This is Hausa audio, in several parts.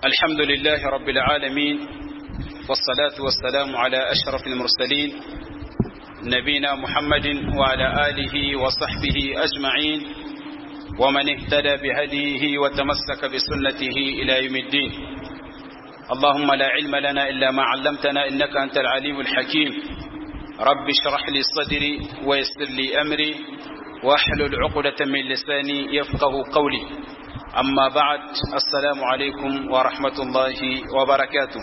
الحمد لله رب العالمين والصلاة والسلام على أشرف المرسلين نبينا محمد وعلى آله وصحبه أجمعين ومن اهتدى بهديه وتمسك بسنته إلى يوم الدين اللهم لا علم لنا إلا ما علمتنا إنك أنت العليم الحكيم رب اشرح لي صدري ويسر لي أمري واحلل عقدة من لساني يفقه قولي أما بعد السلام عليكم ورحمة الله وبركاته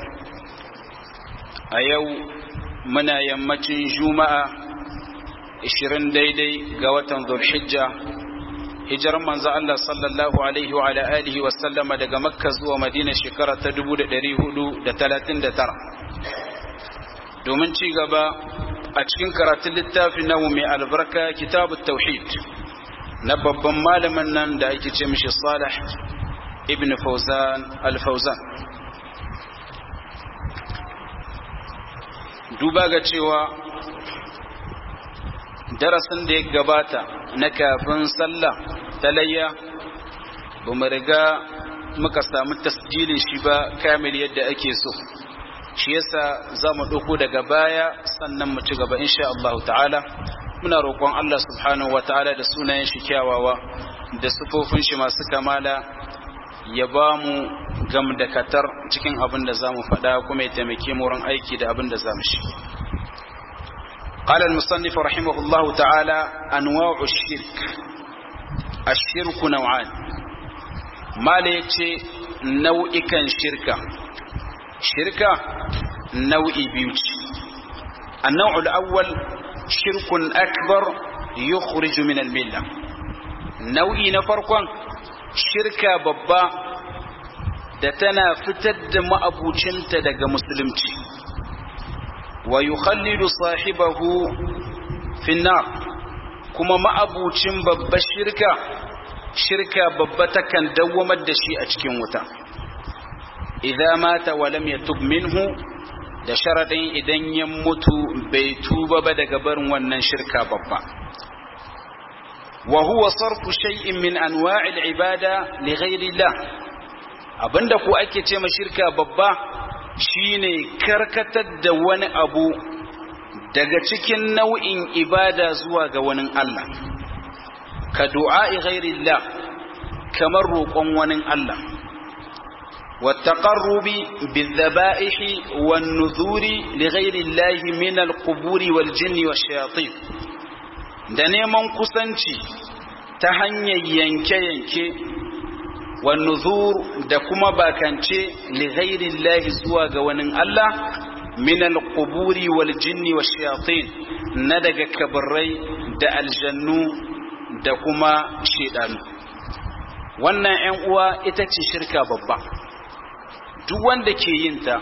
أيو منا يمتين جمعة إشرين ديدي قوة ذو الحجة hijirar manzo Allah sallallahu alaihi wa alihi wa sallama daga Makka zuwa Madina shekara ta 1439 domin ci gaba a cikin karatun littafin namu mai albarka kitabut tauhid na babban malamin nan da ake ce mishi Salih ibn Fawzan al-Fawzan duba ga cewa darasin da ya gabata na kafin sallah talayya ba mu riga muka samu tasjilin shi ba kamil yadda ake so shi yasa za mu ɗauko daga baya sannan mu ci gaba insha Allah ta'ala muna roƙon Allah subhanahu wa ta'ala da sunayen shi kyawawa da sufofin shi masu kamala ya ba mu gam da katar cikin abin da za mu faɗa kuma ya taimake mu wurin aiki da abin da za mu shi قال المصنف رحمه الله تعالى أنواع الشرك الشرك نوعان ما ليتي نوعي كان شركة شركة نوعي بيوتي النوع الأول شرك أكبر يخرج من الملة نوعي نفرقا شركة ببا da tana fitar da ma'abucinta daga musulunci wa yukhallidu sahibahu finnar kuma ma'abucin babba shirka shirka babba takan dawwamar da shi a cikin wuta idza mata wa lam yatub minhu da sharadin idan ya mutu bai tuba ba daga barin wannan shirka babba wa huwa sarfu shay'in min anwa'i al-ibada li ghayri Allah abinda ko ake ce ma shirka babba shine karkatar da wani abu daga cikin nau'in ibada zuwa ga wani Allah ka du'a'i ghairillah kamar roƙon wani Allah والتقرب بالذبائح والنذور لغير الله من القبور والجن والشياطين da neman kusanci ta hanyar yanke-yanke والنذور da kuma bakance li ghairillahi zuwa ga wani Allah min al-quburi wal jinni wash shayatin na daga kabarai da aljannu da kuma shedanu wannan 'yan uwa ita ce shirka babba duk wanda ke yin ta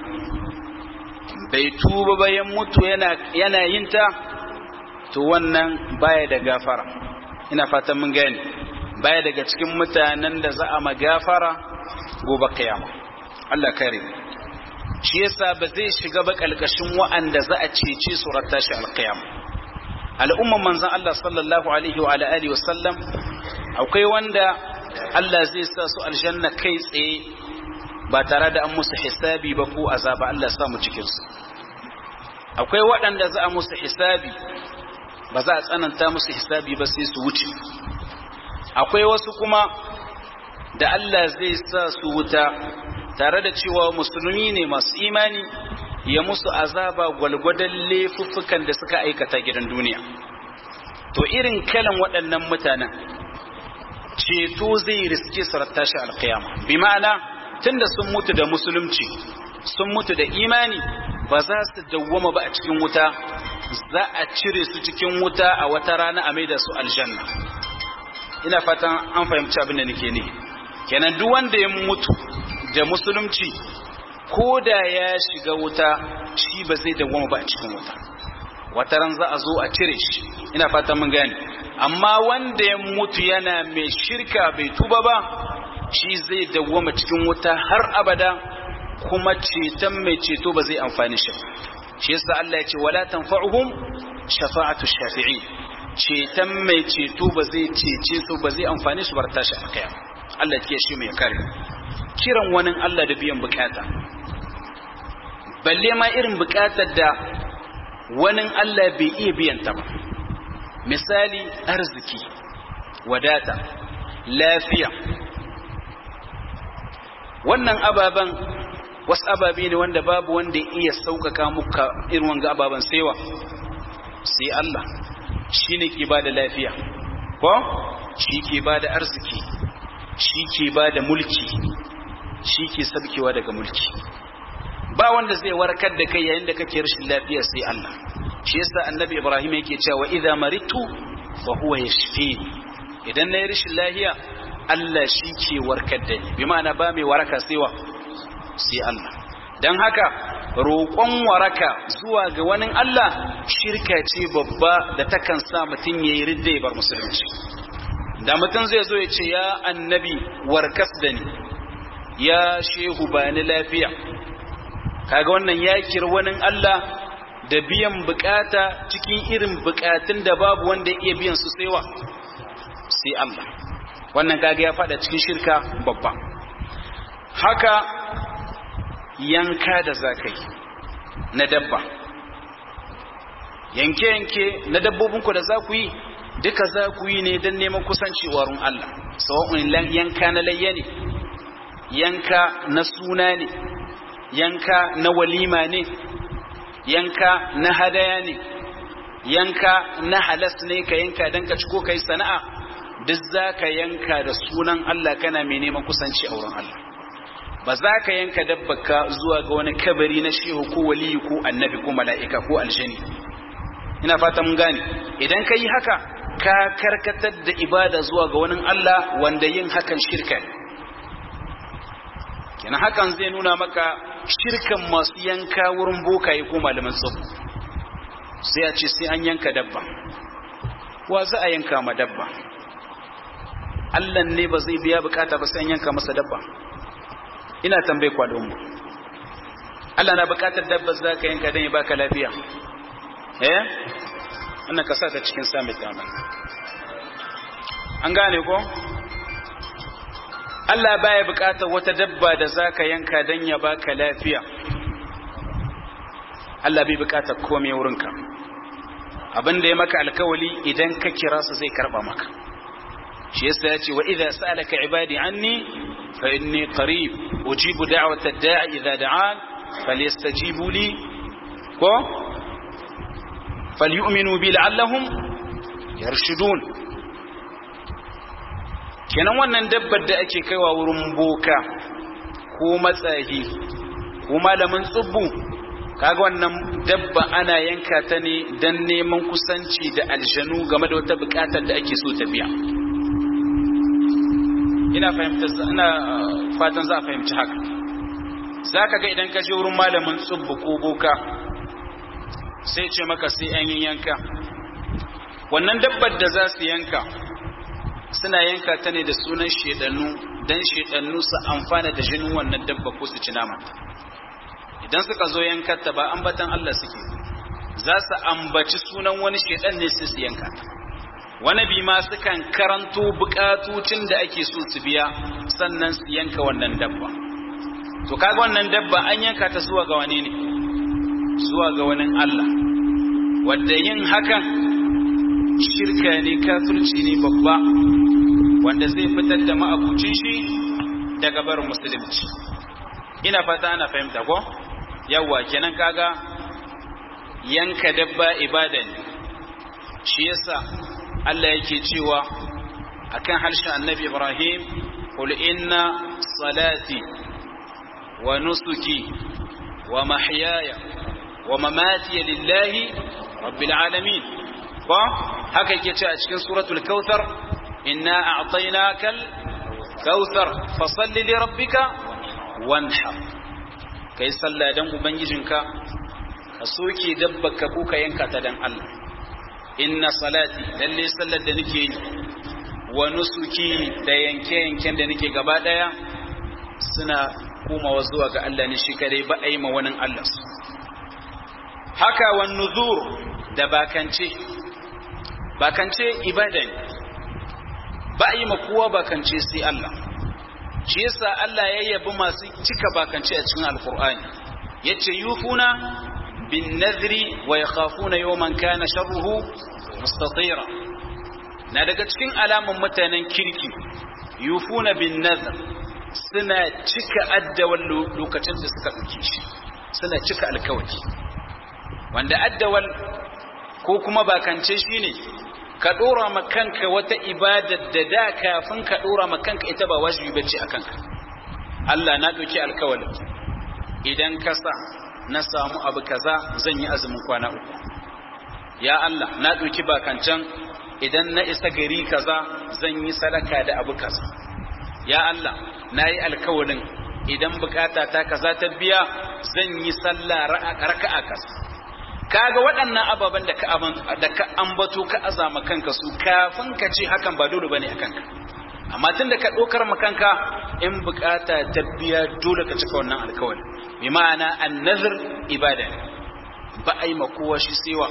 bai tuba bayan mutu yana yana yin ta to wannan baya da gafara ina fatan mun gane baya daga cikin mutanen da za a magafara gobe kiyama Allah kare shi yasa ba zai shiga ba kalkashin wa'anda za a cece su ratta shi alqiyama al'umman manzon Allah sallallahu alaihi wa alihi wa sallam akwai wanda Allah zai sa su aljanna kai tsaye ba tare da an musu hisabi ba ko azaba Allah ya sa mu cikin su akwai waɗanda za a musu hisabi ba za a tsananta musu hisabi ba sai su wuce akwai wasu kuma da Allah zai sa su wuta tare da cewa musulmi ne masu imani ya musu azaba gwalgwadon laifuffukan da suka aikata gidan duniya to irin kalan waɗannan mutanen ceto zai riske su tashi alkiyama bi ma'ana tunda sun mutu da musulunci sun mutu da imani ba za su dawwama ba a cikin wuta za a cire su cikin wuta a wata rana a maida su aljanna ina fatan an fahimci abin da nake ne kenan duk wanda ya mutu da musulunci ko da ya shiga wuta shi ba zai dawwama ba a cikin wuta wata ran za a zo a cire shi ina fatan mun gane amma wanda ya mutu yana mai shirka bai tuba ba shi zai dawwama cikin wuta har abada kuma ceton mai ceto ba zai amfani shi shi yasa Allah ya ce wala tanfa'uhum shafa'atu shafi'in ceton mai ceto ba zai cece su ba zai amfani su bar tashi a kaya Allah ya shi mai kare kiran wani Allah da biyan bukata balle ma irin bukatar da wani Allah bai iya biyan ta ba misali arziki wadata lafiya wannan ababen wasu ababe ne wanda babu wanda ya iya sauƙaƙa muka irin wanga ababen saiwa sai Allah shi ne ke ba da lafiya ko shi ke ba da arziki shi ke ba da mulki shi ke sabkewa daga mulki ba wanda zai warkar da kai yayin da kake rashin lafiya sai Allah shi yasa annabi Ibrahim yake cewa idza maritu fa huwa yashfini idan nayi rashin lafiya Allah shi ke warkar da ni bi ma'ana ba mai waraka sai wa sai Allah dan haka roƙon waraka zuwa ga wani Allah shirka ce babba da takan sa mutum yayi ridda ya bar musulunci da mutum zai zo ya ce ya annabi warkas da ni ya shehu ba ni lafiya kaga wannan ya kira wani Allah da biyan bukata cikin irin bukatun da babu wanda iya biyan su saiwa sai Allah wannan kaga ya fada cikin shirka babba haka yanka da zakai na dabba yanke-yanke na dabbobinku da za ku yi duka za ku yi ne don neman kusanci wurin Allah sawa'un yanka na layya ne yanka na suna ne yanka na walima ne yanka na hadaya ne yanka na halas ne ka yanka don ka ciko kai sana'a duk za ka yanka da sunan Allah kana mai neman kusanci a wurin Allah ba za ka yanka dabbaka zuwa ga wani kabari na shehu ko waliyu ko annabi ko mala'ika ko aljani ina fata mun gane idan ka yi haka ka karkatar da ibada zuwa ga wani Allah wanda yin hakan shirka ne kenan hakan zai nuna maka shirkan masu yanka wurin bokaye ko malaman tsabu sai a ce sai an yanka dabba wa za a yanka ma dabba Allah ne ba zai biya bukata ba sai an yanka masa dabba ina tambaye kwadon mu Allah na bukatar dabba za ka yanka don ya baka lafiya eh wannan ka sa ta cikin summit daman an gane ko Allah baya bukatar wata dabba da zaka yanka dan ya baka lafiya Allah bai bukatar komai wurinka abinda ya maka alkawali idan ka kira su zai karba maka shi yasa ya ce wa idza sa'alaka ibadi anni fa inni qarib ujibu da'wata ad-da'i idza da'an falyastajibu li ko falyu'minu bi la'allahum yarshudun kenan wannan dabbar da ake kaiwa wurin boka ko matsahi ko malamin tsubbu kaga wannan dabba ana yanka ta ne don neman kusanci da aljanu game da wata bukatar da ake so ta biya ina fahimta ina fatan za a fahimci haka za ka ga idan ka je wurin malamin tsubbu ko boka sai ce maka sai an yi yanka wannan dabbar da za su yanka suna yanka ta ne da sunan shedannu don shedannu su amfana da jinin wannan dabba ko su ci nama idan suka zo yankarta ba ambatan Allah suke za su ambaci sunan wani shedan ne su yanka wani bi ma sukan karanto bukatocin da ake so su biya sannan su yanka wannan dabba to kaga wannan dabba an yanka ta zuwa ga wani ne zuwa ga wani Allah wadda yin hakan shirka ne kafirci ne babba wanda zai fitar da ma'abucin shi daga barin musulunci ina fata ana fahimta ko yawa kenan kaga yanka dabba ibada ne shi yasa Allah yake cewa akan harshen annabi Ibrahim qul inna salati wa nusuki wa mahyaya wa mamati lillahi rabbil alamin ko haka yake ce a cikin suratul kautsar inna a'tainakal kautsar fasalli li rabbika wanhar kai sallah dan ubangijinka ka soke dabbaka ko ka yanka ta dan Allah inna salati lalle sallar da nake yi wa nusuki da yanke yanken da nake gaba daya suna komawa zuwa ga Allah ne shi kadai ba a yi ma wani Allah su haka wan nuzur da bakance bakance ibada ne ba a yi ma kowa bakance sai Allah shi yasa Allah ya yabi masu cika bakance a cikin alkur'ani yace yufuna bin nadri wa yakhafuna yawman kana sharruhu mustatira na daga cikin alamun mutanen kirki yufuna bin nadr suna cika addawal lokacin da suka dauke shi suna cika alkawari wanda addawal ko kuma bakance shine ka dora ma kanka wata ibadar da da kafin ka dora ma kanka ita ba wajibi bace a kanka Allah na dauki alkawari idan ka sa na samu abu kaza zan yi azumin kwana uku ya Allah na dauki bakancan idan na isa gari kaza zan yi sadaka da abu kaza ya Allah na yi alkawarin idan bukata ta kaza ta biya zan yi sallah raka'a kaza kaga waɗannan ababen da ka da ka ambato ka azama kanka su kafin ka ce hakan ba dole bane a kanka amma tun da ka ɗaukar makanka in bukata ta biya dole ka cika wannan alkawari bi ma'ana annazir ibada ba a yi kowa shi sewa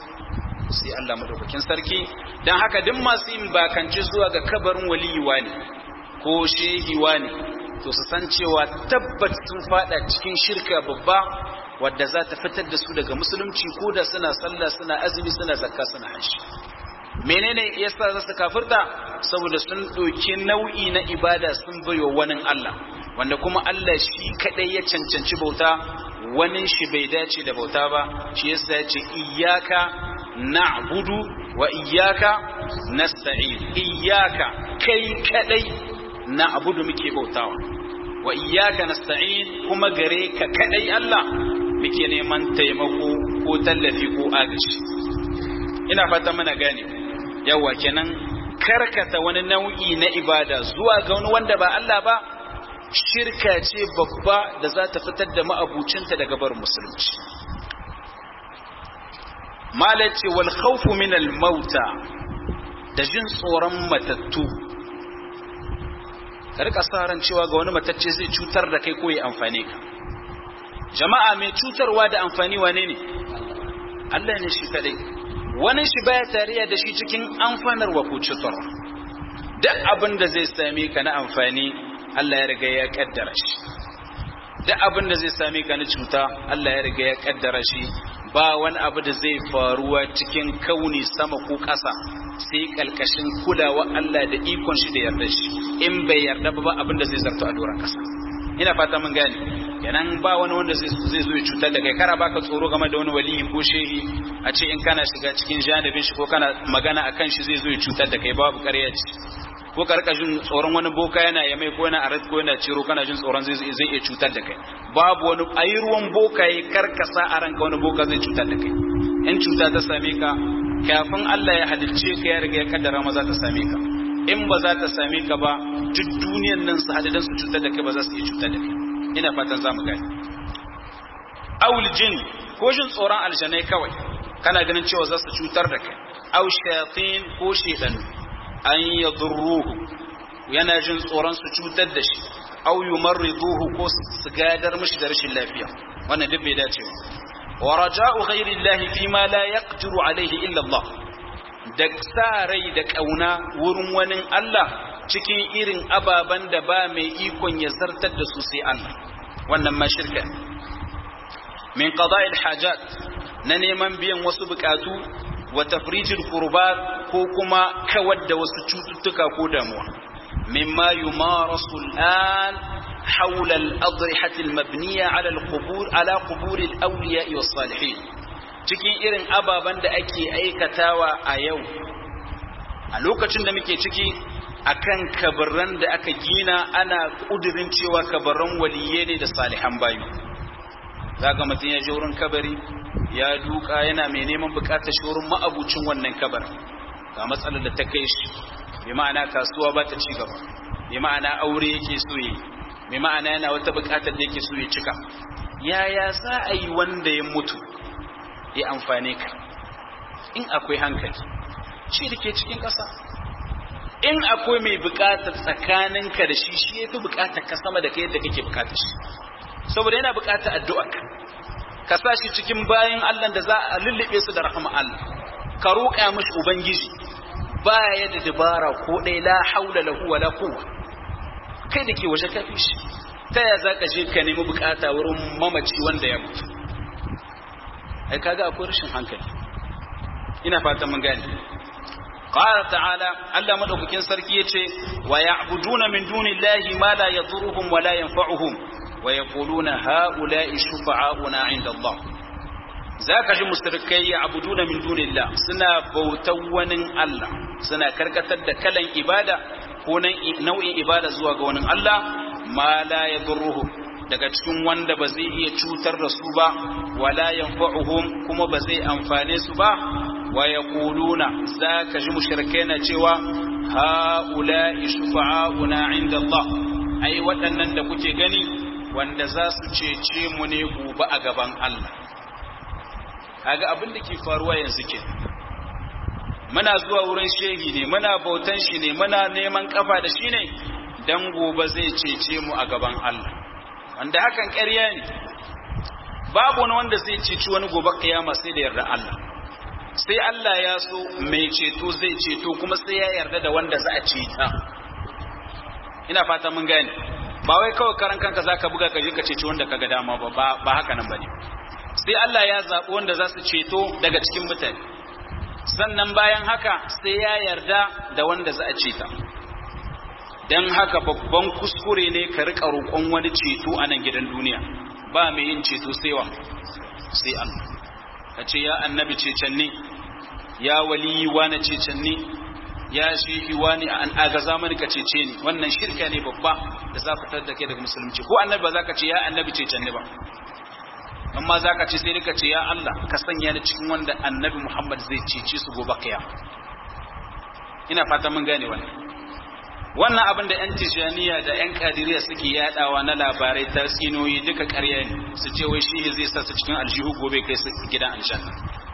sai Allah madaukakin sarki dan haka duk masu yin bakance zuwa ga kabarin waliyuwa ne ko shehiwa ne to su san cewa tabbat sun fada cikin shirka babba wadda za ta fitar da su daga musulunci ko da suna sallah suna azumi suna zakka suna hajji menene yasa za su kafirta saboda sun ɗauki nau'i na ibada sun bayo wani Allah wanda kuma Allah shi kadai ya cancanci bauta wani shi bai dace da bauta ba shi yasa ya ce iyyaka na'budu wa iyyaka nasta'in iyyaka kai kadai na'budu muke bautawa wa iyyaka nasta'in kuma gare ka kadai Allah muke neman taimako ko tallafi ko agaji ina fata mana gane yawa kenan karkata wani nau'i na ibada zuwa ga wani wanda ba Allah ba shirka ce babba da za ta fitar da ma'abucinta daga bar musulunci malace wal khawfu min al mauta da jin tsoron matattu ka rika sa ran cewa ga wani matacce zai cutar da kai ko ya amfane ka jama'a mai cutarwa da amfani wane ne Allah ne shi kadai wani shi baya tariya da shi cikin amfanarwa ko cutarwa duk abin da zai same ka na amfani Allah ya riga ya kaddara shi duk abin da zai same ka na cuta Allah ya riga ya kaddara shi ba wani abu da zai faruwa cikin kauni sama ko ƙasa sai kalkashin kulawa Allah da ikon shi da yarda shi in bai yarda ba abin da zai zarto a doron ƙasa ina fata mun gane kenan ba wani wanda zai zo ya cutar da kai kara baka tsoro game da wani waliyi ko shehi a ce in kana shiga cikin janibin shi ko kana magana akan shi zai zo ya cutar da kai babu ƙarya ce ko ka rika jin tsoron wani boka yana yamai ko yana arat ko yana ciro kana jin tsoron zai zai iya cutar da kai babu wani ayi ruwan boka yi karkasa a ranka wani boka zai cutar da kai in cuta ta same ka kafin Allah ya halicce ka ya riga ya kaddara ma za ta same ka in ba za ta same ka ba duk duniyan nan su hadidan su cutar da kai ba za su iya cutar da kai ina fatan za mu gani awul jin ko jin tsoron aljanai kawai kana ganin cewa za su cutar da kai aw shayatin ko shedanu an yadurruhu yana jin tsoron su cutar da shi aw yumarriduhu ko su gadar mishi da rashin lafiya wannan duk bai dace ba wa raja'u ghairi llahi fi ma la yaqdiru alayhi illa Allah da sa rai da kauna wurin wani Allah cikin irin ababen da ba mai ikon ya zartar da su sai Allah wannan ma shirka min qada'il hajat na neman biyan wasu bukatu wa tafrijil qurbat ko kuma kawar da wasu cututtuka ko damuwa mimma yumarasu al'an حول الأضرحة المبنية على القبور على قبور الأولياء والصالحين cikin irin ababen da ake aikatawa a yau a lokacin da muke ciki akan kabarran da aka gina ana kudirin cewa kabarran waliye ne da salihan bayu zaga mutum ya je wurin kabari ya duka yana mai neman bukatar shi wurin ma'abucin wannan kabar ga matsalar da ta kai shi bi ma'ana kasuwa ba ta ci gaba bi ma'ana aure yake so yi bi ma'ana yana wata bukatar da yake so ya cika yaya za a yi wanda ya mutu ya amfane ka in akwai hankali shi da ke cikin ƙasa in akwai mai bukatar tsakaninka da shi shi ya fi bukatar ka sama da ka yadda kake bukatar shi saboda yana bukatar addu'a ka sa shi cikin bayan Allah da za a lullube su da rahama Allah ka roƙa mishi ubangiji ba ya da dabara ko ɗaya la haula lahu wala quwwa kai da ke waje ka fi shi ta ya za ka je ka nemi bukata wurin mamaci wanda ya mutu ai kaga akwai rashin hankali ina fatan mun gane qala ta'ala Allah madaukakin sarki yace wa ya'buduna min dunillahi ma la yadhurruhum wa la yanfa'uhum wa yaquluna ha'ula'i shufa'auna 'inda Allah zaka ji mushrikai ya'buduna min dunillah suna bautan wani Allah suna karkatar da kalan ibada ko nau'in ibada zuwa ga wani Allah ma la yadurruhum daga cikin wanda ba zai iya cutar da su ba wala yanfa'uhum kuma ba zai amfane su ba wa yaquluna zaka ji mushrikai na cewa haula'i shufa'auna 'inda Allah ai waɗannan da kuke gani wanda za su cece mu ne gobe a gaban Allah kaga abin da ke faruwa yanzu ke muna zuwa wurin shehi ne muna bautan shi ne muna neman kafa da shi ne dan gobe zai cece mu a gaban Allah wanda hakan ƙarya ne babu wani wanda zai ceci wani gobe kiyama sai da yarda Allah sai Allah ya so mai ceto zai ceto kuma sai ya yarda da wanda za a ceta ina fata mun gane ba wai kawai karan kanka zaka buga ka je ka ceci wanda kaga dama ba ba haka nan bane sai Allah ya zaɓi wanda za su ceto daga cikin mutane sannan bayan haka sai ya yarda da wanda za a ceta don haka babban kuskure ne ka riƙa roƙon wani ceto a nan gidan duniya ba mai yin ceto sai wa sai Allah ka ce ya annabi cecen ne ya waliyi wani cecen ne ya shehi wani an agaza mani ka cece ni wannan shirka ne babba da za fitar da kai daga musulunci ko annabi ba za ka ce ya annabi cecen ne ba amma za ka ce sai ka ce ya Allah ka sanya ni cikin wanda annabi Muhammad zai cece su gobe kiyama ina fata mun gane wannan wannan abin da 'yan tijaniya da 'yan kadiriya suke yadawa na labarai ta tsinoyi duka ƙarya ne su ce wai shi zai sa su cikin aljihu gobe kai su gidan aljanna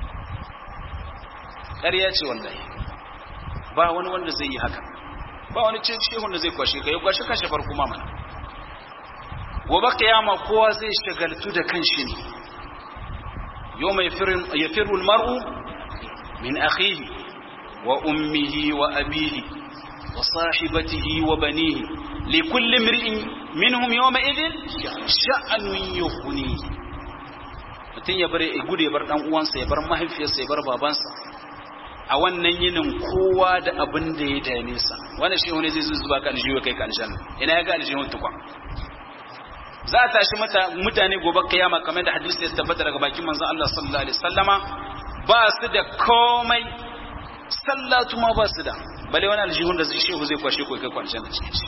ƙarya ce wallahi ba wani wanda zai yi haka ba wani ce shehun da zai kwashe ka ya kwashe kashe farko ma mana gobe kiyama kowa zai shagaltu da kanshi ne yau mai yafiru mar'u min akhihi wa ummihi wa abihi wa sahibatihi wa banihi li kulli imri'in minhum yawma idhin sha'anun yughni mutun ya bare ya gude bar dan uwansa ya bar mahaifiyarsa ya bar babansa a wannan yinin kowa da abin da ya dame sa wannan shi wani zai zuba ka aljihu kai ka aljanna ina ya ga aljihun tukwa za a tashi mutane gobe kiyama kamar da hadisi ya tabbata daga bakin manzon Allah sallallahu alaihi wasallama ba su da komai sallatu ma ba su da bale wani aljihun da zai shehu zai kwashe ko kai kwanciyar da cikin shi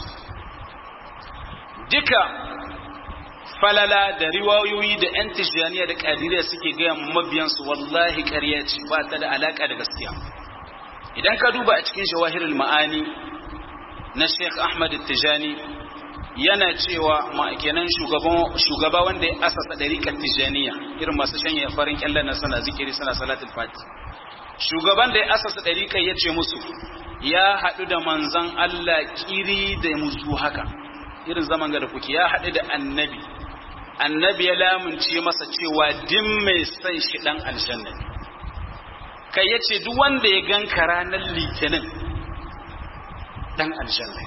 duka falala da riwayoyi da yan tijaniya da kadiriya suke gaya mabiyansu wallahi ƙarya ce ba ta da alaka da gaskiya idan ka duba a cikin shawahirul ma'ani na Sheikh Ahmad Tijani yana cewa kenan shugaba wanda ya asasa ɗariƙar tijaniya irin masu shanye farin kyallar na sana zikiri sana salatul fati shugaban da ya asasa ɗariƙar ya ce musu ya haɗu da manzan Allah kiri da musu haka irin zaman ga da kuke ya haɗu da annabi annabi ya lamunce masa cewa din mai son shi ɗan aljanna kai ya ce duk wanda ya ganka ranar litinin ɗan aljanna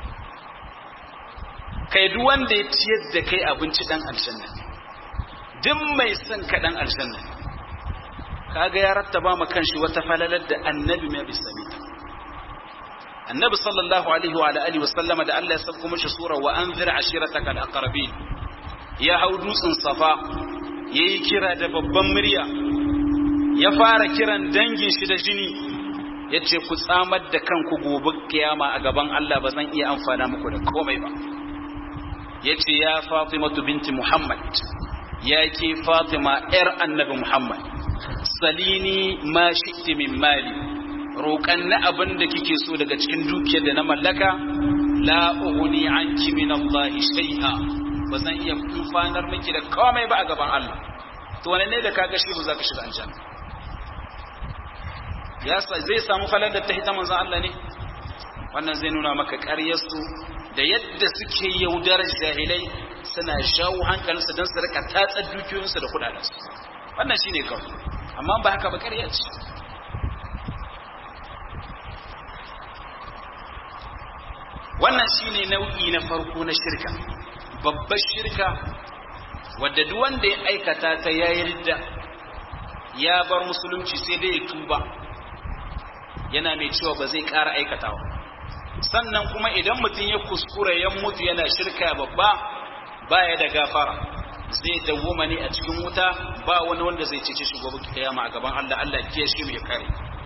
kai duk wanda ya ciyar da kai abinci dan aljanna duk mai son ka dan aljanna kaga ya rattaba ma kanshi wata falalar da annabi mai bisani annabi sallallahu alaihi wa alihi wa sallama da Allah ya sauko mishi sura wa anzir ashirataka al-aqrabin ya hau dutsen safa yayi kira da babban murya ya fara kiran dangin shi da jini yace ku tsamar da kanku gobe kiyama a gaban Allah ba zan iya amfana muku da komai ba yace ya Fatimatu binti Muhammad ya ke Fatima ‘yar annabi Muhammad, salini ma shikti min mali, roƙan na abin da kike so daga cikin dukiyar da na mallaka, la uhuni an min Allah shai'a ba zan iya amfanar miki da komai ba a gaban Allah. To wane ne da kaga shi ba za ka shiga aljanna? Ya zai samu falar da ta hita manzon Allah ne? Wannan zai nuna maka ƙaryarsu da yadda suke yaudarar jahilai suna shawo hankalinsu don su rika tatsar dukiyoyinsu da kudadensu wannan shi ne kawai amma ba haka ba ƙarya ce wannan shine nau'i na farko na shirka babbar shirka wadda duk wanda ya aikata ta yayi ridda ya bar musulunci sai dai ya tuba yana mai cewa ba zai ƙara aikatawa sannan kuma idan mutum ya kuskura ya mutu yana shirka babba baya da gafara zai dawwama ne a cikin wuta ba wani wanda zai cece shi gobe kiyama a gaban Allah Allah ya shi mai kare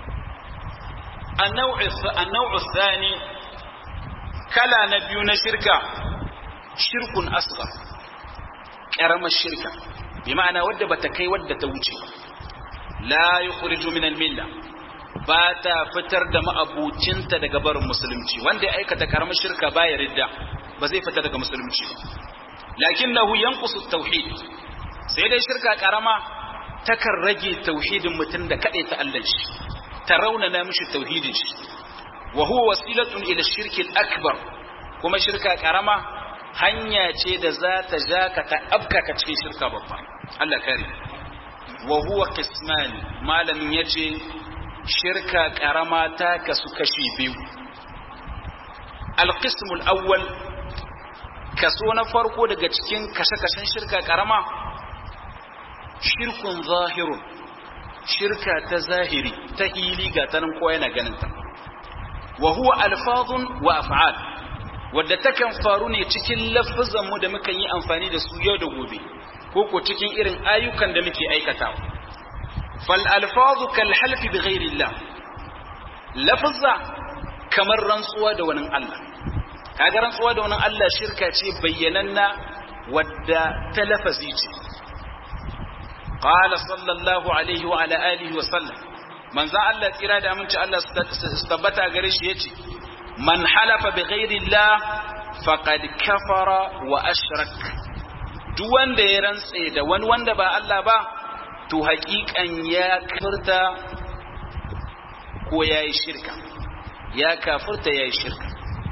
an-naw'u thani kala na biyu na shirka shirkun asghar karamar shirka bi ma'ana wadda bata kai wadda ta wuce la yukhriju min al-milla ba ta fitar da ma'abucinta daga barin musulunci wanda ya aikata karamar shirka baya ridda ba zai fita daga musulunci ba lakinnahu yanqusu tauhid sai dai shirka karama takan rage tauhidin mutum da kade ta Allah shi ta raunana mishi tauhidin shi wa huwa wasilatun ila shirki akbar kuma shirka karama hanya ce da za ta ja ka ta abka ka cikin shirka babba Allah kare wa huwa qismani malamin yace shirka karama ta kasu kashi biyu alqismul awwal kaso na farko daga cikin kashe-kashen shirka karama shirkun zahirun shirka ta zahiri ta hili ga tanin kowa yana ganinta wa huwa alfazun wa af'al wadda takan faru ne cikin lafazan mu da muka yi amfani da su yau da gobe ko ko cikin irin ayyukan da muke aikatawa fal alfazu kal halfi bi ghairi Allah lafazza kamar rantsuwa da wani Allah kaga rantsuwa da wani Allah shirka ce bayyananna wadda ta lafazi ce qala sallallahu alaihi wa ala alihi wa sallam manzo Allah tsira da aminci Allah su tabbata gare shi yace man halafa bi ghairi Allah faqad kafara wa ashrak duk wanda ya rantse da wani wanda ba Allah ba to haƙiƙan ya kafirta ko yayi shirka ya kafirta yayi shirka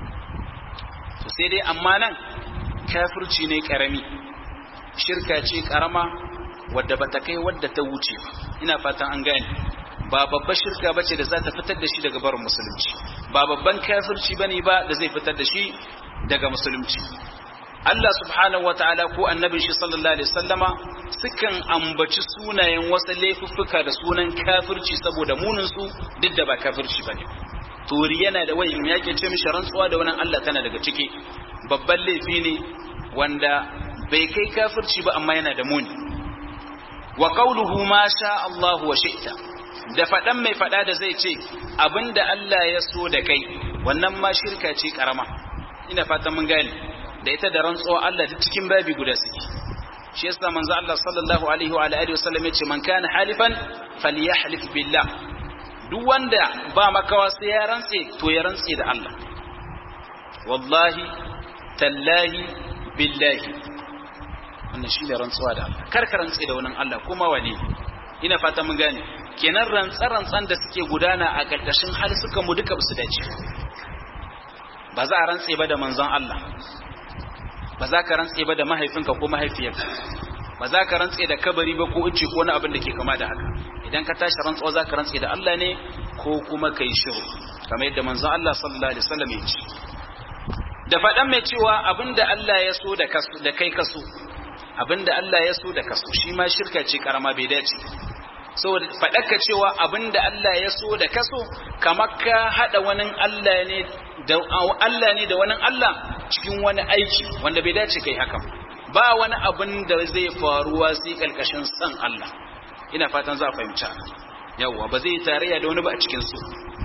to sai dai amma nan kafirci ne karami shirka ce karama wadda bata kai wadda ta wuce ina fatan an gane ba babbar shirka bace da za ta fitar da shi daga barin musulunci ba babban kafirci bane ba da zai fitar da shi daga musulunci Allah subhanahu wataala ko annabin shi sallallahu alaihi wasallama sukan ambaci sunayen wasu laifuffuka da sunan kafirci saboda munin su duk da ba kafirci bane turi yana da wayin yake ce mishi rantsuwa da wannan Allah tana daga ciki babban laifi ne wanda bai kai kafirci ba amma yana da muni wa qawluhu ma sha Allah wa shi'ta da fadan mai fada da zai ce abinda Allah ya so da kai wannan ma shirka ce karama ina fatan mun gane da ita da rantsuwa Allah duk cikin babi guda suke shi yasa manzo Allah sallallahu alaihi wa alihi wasallam yace man kana halifan falyahlif billah duk wanda ba makawa sai ya rantse to ya rantse da Allah wallahi tallahi billahi wannan shi da rantsuwa da Allah kar ka rantse da wannan Allah kuma wane ina fata mun gane kenan rantsa rantsan da suke gudana a karkashin hal suka mu duka su dace ba za a rantse ba da manzon Allah ba za ka rantse ba da mahaifinka ko mahaifiyarka ba za ka rantse da kabari ba ko ice ko wani abin da ke kama da haka idan ka tashi rantsuwa za ka rantse da Allah ne ko kuma ka yi shiru kamar yadda manzon Allah sallallahu alaihi wasallam ya ce da faɗan mai cewa abinda Allah ya so da kaso da kai kaso abinda Allah ya so da kaso shi ma shirka ce karama bai dace saboda faɗaka cewa abinda Allah ya so da kaso kamar ka haɗa wani Allah ne da Allah ne da wani Allah cikin wani aiki wanda bai dace kai haka ba wani abin da zai faruwa sai kalkashin san Allah ina fatan za a fahimci yawwa ba zai tarayya da wani ba a cikin su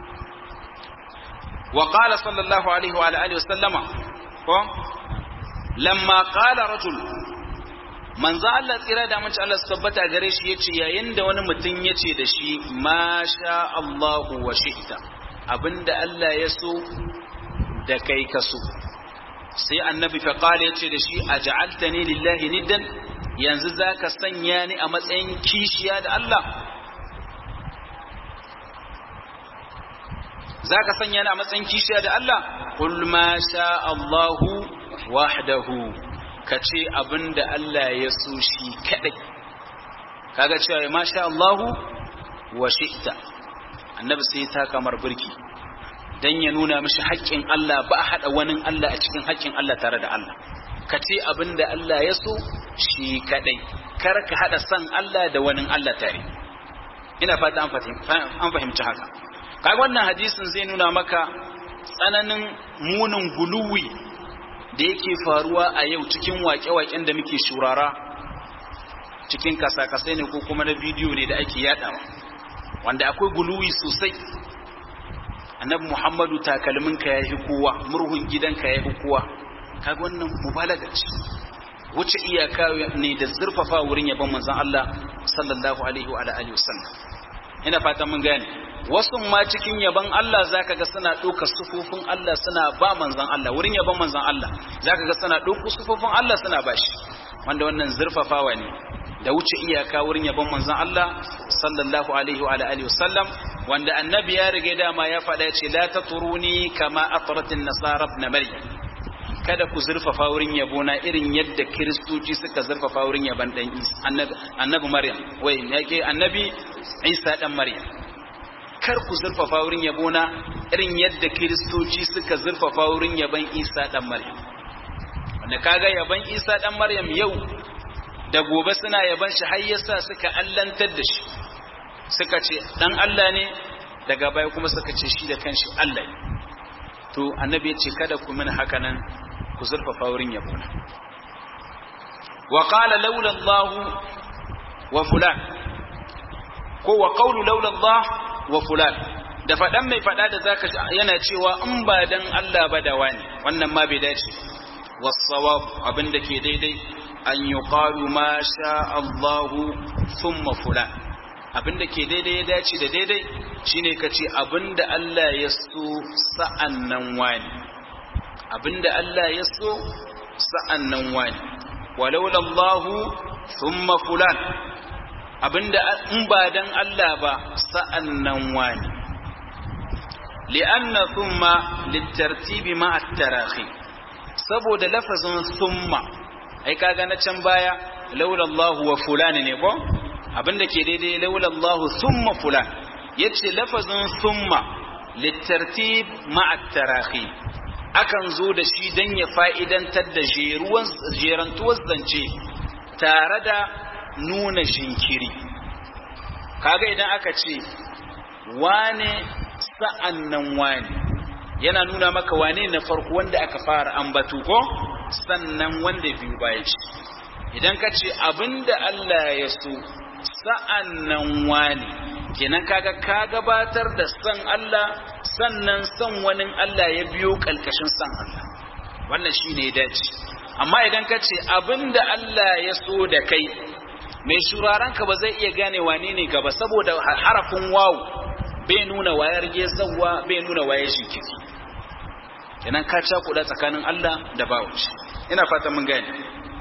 wa qala sallallahu alaihi wa alihi wa sallama ko lamma qala rajul manzo Allah tsira da mace Allah su tabbata gare shi yace yayin da wani mutum yace da shi ma sha Allahu wa shi'ta abinda Allah ya so da kai ka so sai annabi fa qala yace da shi aj'altani lillahi niddan yanzu zaka sanya ni a matsayin kishiya da Allah zaka sanya ni a matsayin kishiya da Allah qul ma sha Allahu wahdahu kace abinda Allah ya so shi kadai kaga cewa ma sha Allahu wa shi'ta annabi sai ta kamar birki dan ya nuna mishi haƙƙin Allah ba a haɗa wani Allah a cikin haƙƙin Allah tare da Allah ka ce abin da Allah ya so shi kaɗai kar ka haɗa san Allah da wani Allah tare ina fata an fahimci haka kaga wannan hadisin zai nuna maka tsananin munin guluwi da yake faruwa a yau cikin waƙe-waƙen da muke shurara cikin kasa-kasai ne ko kuma na bidiyo ne da ake yadawa wanda akwai guluwi sosai annabi muhammadu takalminka ya yi kowa murhun gidanka ya yi kowa kaga wannan mubalaga ce wuce iyaka ne da zurfafa wurin yabon manzon Allah sallallahu alaihi wa alihi wasallam ina fatan mun gane wasu ma cikin yabon Allah zaka ga suna ɗauka sufufin Allah suna ba manzon Allah wurin yabon manzon Allah zaka ga suna ɗauka sufufin Allah suna bashi wanda wannan zurfafawa ne da wuce iyaka wurin yabon manzon Allah sallallahu alaihi wa alihi wasallam wanda annabi ya riga dama ya faɗa ya ce la taturuni kama atratin nasara ibn maryam kada ku zurfafa wurin yabona irin yadda kiristoci suka zurfafa wurin yaban dan annabi annabi maryam wai yake annabi isa dan maryam kar ku zurfafa wurin yabona irin yadda kiristoci suka zurfafa wurin yaban isa dan maryam wanda kaga yaban isa dan maryam yau da gobe suna yaban shi har yasa suka allantar da shi suka ce dan Allah ne daga baya kuma suka ce shi da kanshi Allah ne to annabi ya ce kada ku mini haka nan ku zurfafa wurin yabona wa qala laula Allah wa fulan ko wa qawlu laula Allah wa fulan da fadan mai fada da zaka yana cewa in ba dan Allah ba da wani wannan ma bai dace was-sawab abinda ke daidai an yuqalu ma sha Allah thumma fulan abinda ke daidai ya dace da daidai shine kace abinda Allah ya so sa'annan wani abinda Allah ya so sa'annan wani walaula Allah thumma fulan abinda in ba dan Allah ba sa'annan wani li'anna thumma litartibi ma at-tarahi saboda lafazin thumma ai kaga na can baya laula Allah wa fulan ne ko abinda ke daidai laula Allah thumma fulan yace lafazin thumma litartib ma at-tarahi akan zo da shi dan ya fa'idantar da jeruwan jerantuwar zance tare da nuna jinkiri kaga idan aka ce wane sa'annan wane yana nuna maka wane na farko wanda aka fara ambatu ko sannan wanda biyu bayan shi idan ka ce abinda Allah ya so sa'annan wane kenan kaga ka gabatar da san Allah sannan san wani Allah ya biyo kalkashin san Allah wannan shine ya dace amma idan ka ce abinda Allah ya so da kai mai shuraranka ba zai iya gane wane ne gaba saboda harafin wawu bai nuna wayar gezawa bai nuna wayar jinkiri kenan ka cakuɗa tsakanin Allah da bawon shi ina fatan mun gane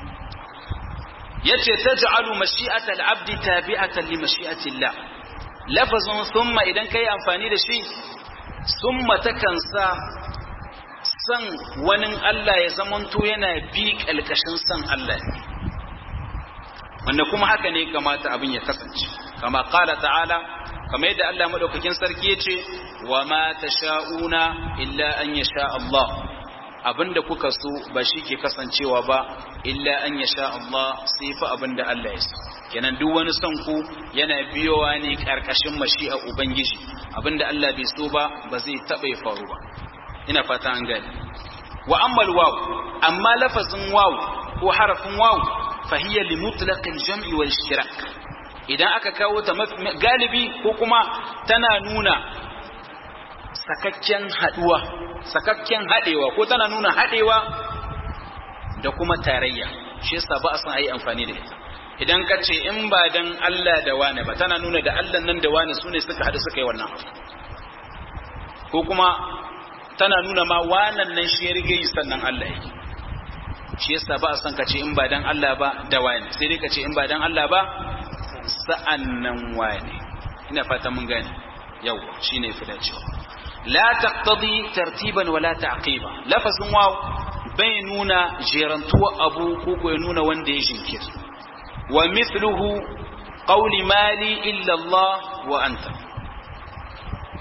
yace taj'alu mashi'ata al-abdi tabi'atan li mashi'ati Allah lafazun thumma idan kai amfani da shi thumma takan sa san wani Allah ya zamanto yana bi kalkashin san Allah wanda kuma haka ne kamata abin ya kasance kama qala ta'ala kamar yadda Allah madaukakin sarki yace wa ma tasha'una illa an yasha Allah abinda kuka so ba shi ke kasancewa ba illa an yasha Allah sai fa abinda Allah ya so kenan duk wani son ku yana biyowa ne karkashin mashi'a ubangiji abinda Allah bai so ba ba zai taba faru ba ina fata an gane wa ammal waw amma lafazin waw ko harafin waw fahiya li mutlaqil jam'i wal ishtirak idan aka kawo ta galibi ko kuma tana nuna sakakken haduwa sakakken hadewa ko tana nuna hadewa da kuma tarayya shi yasa ba a san ayi amfani da ita idan ka ce in ba dan Allah da wani ba tana nuna da Allah nan da wani sune suka hadu suka yi wannan ko kuma tana nuna ma wannan nan shi ya rige yi sannan Allah yake shi yasa ba a san ka ce in ba dan Allah ba da wani sai dai ka ce in ba dan Allah ba sa'an nan wane ina fata mun gane yau shi ne fi dacewa la taqtadi tartiban wala ta'qiba lafazin waw bai nuna jerantuwa abu ko ko ya nuna wanda ya jinkir wa mithluhu qawli mali illa Allah wa anta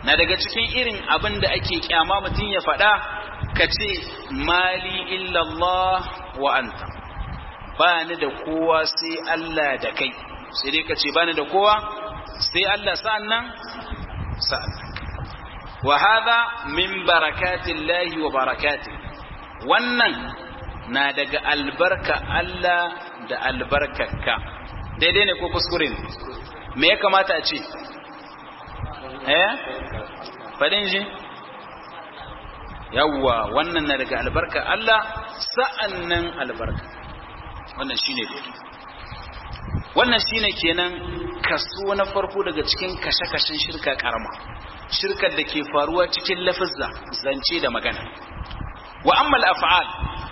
na daga cikin irin abin da ake kyama mutum ya faɗa ka ce mali illallah wa anta ba ni da kowa sai Allah da kai sai dai ka ce ba ni da kowa sai Allah sa'an nan sa'an wa hadha min barakatillahi wa barakati wannan na daga albarka Allah da albarkarka daidai ne ko kuskure ne me ya kamata a ce eh fadin ji yawwa wannan na daga albarka Allah sa'annan albarka wannan shine daidai wannan shine kenan kaso na farko daga cikin kashe-kashen shirka karama shirkar da ke faruwa cikin lafizza zance da magana wa amma af'al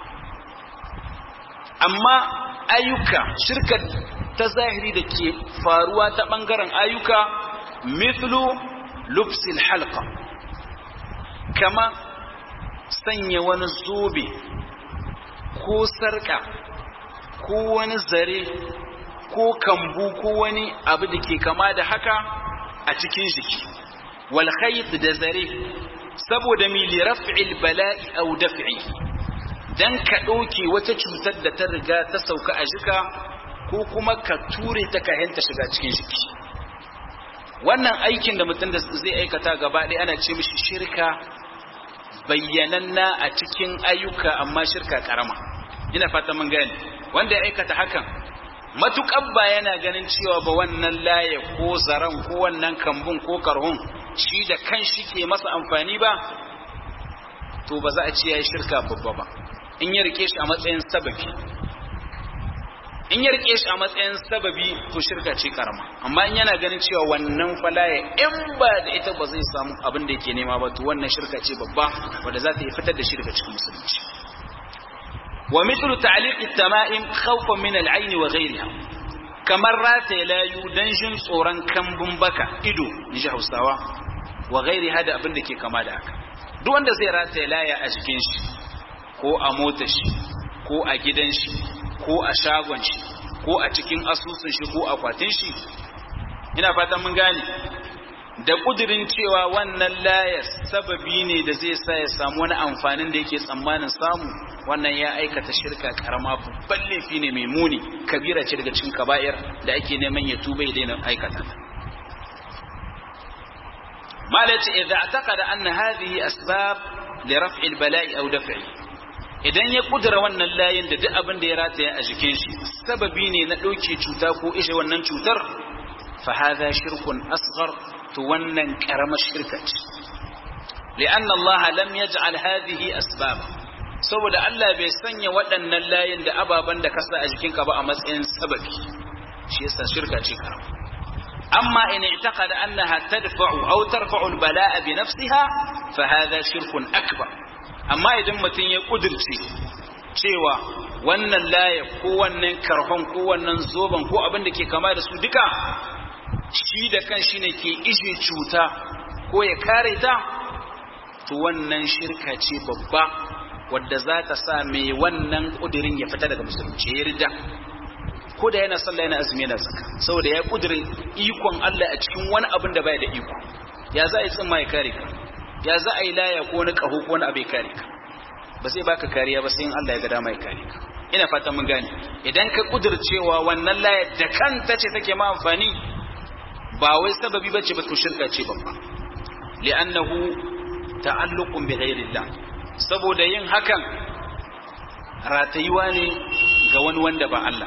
amma ayyuka shirkar ta zahiri da ke faruwa ta bangaren ayyuka mithlu lubsil halqa kama sanya wani zobe ko sarka ko wani zare ko kambu ko wani abu da ke kama da haka a cikin jiki wal khayt da zare saboda mi li raf'il bala'i aw daf'i dan ka dauke wata cutar da ta riga ta sauka a jika ko kuma ka ture ta kayan ta shiga cikin jiki wannan aikin da mutum da zai aikata gaba ɗaya ana ce mishi shirka bayyananna a cikin ayyuka amma shirka karama ina fata mun gane wanda ya aikata hakan matuƙar ba yana ganin cewa ba wannan laye ko zaren ko wannan kambun ko karhun shi da kan shi ke masa amfani ba to ba za a ce ya yi shirka babba ba in ya rike shi a matsayin sababi in ya rike shi a matsayin sababi to shirka ce karama amma in yana ganin cewa wannan falaye in ba da ita ba zai samu abin da yake nema ba to wannan shirka ce babba wanda za ta yi fitar da shi daga cikin musulunci wa mithlu ta'liq at-tama'im khawfan min al-ayn wa ghayriha kamar rataye layu dan jin tsoron kambun baka ido in ji Hausawa wa ghayriha da abin da ke kama da haka duk wanda zai rataye laya a jikin shi ko a motar shi ko a gidan shi ko a shagon shi ko a cikin asusun shi ko akwatin shi ina fatan mun gane da kudirin cewa wannan layar sababi ne da zai sa ya samu wani amfanin da yake tsammanin samu wannan ya aikata shirka karama babban laifi ne mai muni kabira ce daga cikin kaba'ir da ake neman ya tuba ya daina aikata ta malaci idza ataqada anna hadhihi asbab li raf'i al-bala'i aw daf'i idan ya kudura wannan layin da duk abin da ya rataya a jikin shi sababi ne na ɗauke cuta ko ishe wannan cutar fa hadha shirkun asghar to wannan karamar shirka ce li'anna Allah lam yaj'al hadhihi asbab saboda Allah bai sanya waɗannan layin da ababan da kasa a jikinka ba a matsayin sababi shi yasa shirka ce karama amma in i'taqada annaha tadfa'u aw tarfa'u al-bala'a bi nafsiha fa hadha shirkun akbar amma idan mutum ya kudirce cewa wannan laye ko wannan karhon ko wannan zoban ko abin da ke kama da su duka shi da kan shi ne ke ishe cuta ko ya kare ta to wannan shirka ce babba wadda za ta sa mai wannan kudirin ya fita daga musulunci ya rida ko da yana sallah yana azumi yana zaka saboda ya kudirin ikon Allah a cikin wani abin da bai da iko ya za a yi tsimma ya kare ka ya za a yi laya ko wani ƙaho ko wani abu ya kare ka ba zai baka kariya ba sai in Allah ya ga dama ya kare ka ina fata mun gane idan ka kudircewa wannan laya da kanta ce take ma amfani ba wai sababi bace ba to shirka ce babba li'annahu ta'alluqun bi ghairillah saboda yin hakan ratayuwa ne ga wani wanda ba Allah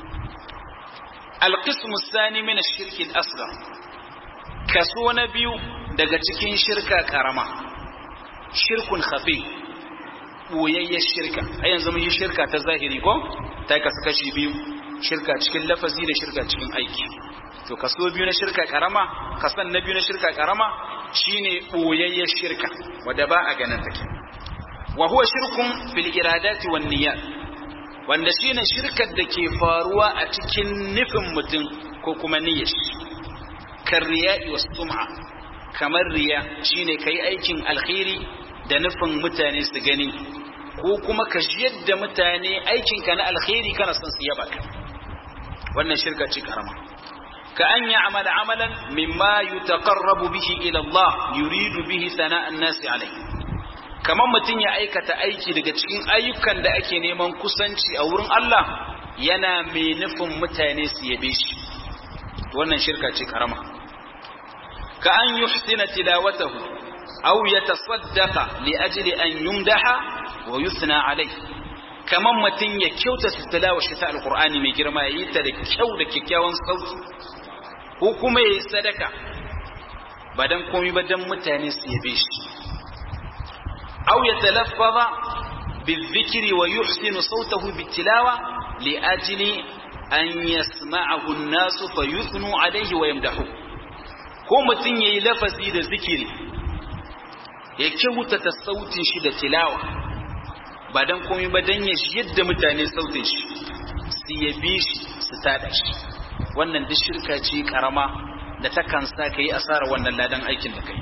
القسم الثاني من الشرك الأصغر kaso na biyu daga cikin shirka karama shirkun khafi boyayyar shirka a yanzu mun yi shirka ta zahiri ko ta kasu kashi biyu shirka cikin lafazi da shirka cikin aiki to kaso biyu na shirka karama kasan na biyu na shirka karama shine boyayyar shirka wadda ba a ganin take wa huwa shirkun fil iradati wan niyyat wanda shine shirkar da ke faruwa a cikin nufin mutum ko kuma niyyar kan riya'i was sum'a kamar riya shine kai aikin alkhairi da nufin mutane su gani ko kuma ka jiyar da mutane aikin ka na alkhairi kana son su yaba ka wannan shirka ce karama ka an ya'mal amalan mimma yutaqarrabu bihi ila Allah yuridu bihi sana'an nasi alayhi kamar mutum ya aikata aiki daga cikin ayyukan da ake neman kusanci a wurin Allah yana mai nufin mutane su yabe shi wannan shirka ce karama ka an yuhsina tilawatahu aw yatasaddaqa li ajli an yumdaha wa yusna alayhi kamar mutum ya kyautata tilawar shi ta alqur'ani mai girma yayi ta da kyau da kyakkyawan sauti ko kuma yayi sadaka ba dan komai ba dan mutane su yabe shi أو يتلفظ بالذكر ويحسن صوته بالتلاوة لأجل أن يسمعه الناس فيثنوا عليه ويمدحوه ko mutum ya yi lafazi da zikiri ya kyautata sautin shi da tilawa ba don komai ba don ya yadda mutane sautin shi su yabe shi su tada shi wannan duk shirka ce karama da takan sa ka yi asarar wannan ladan aikin da kai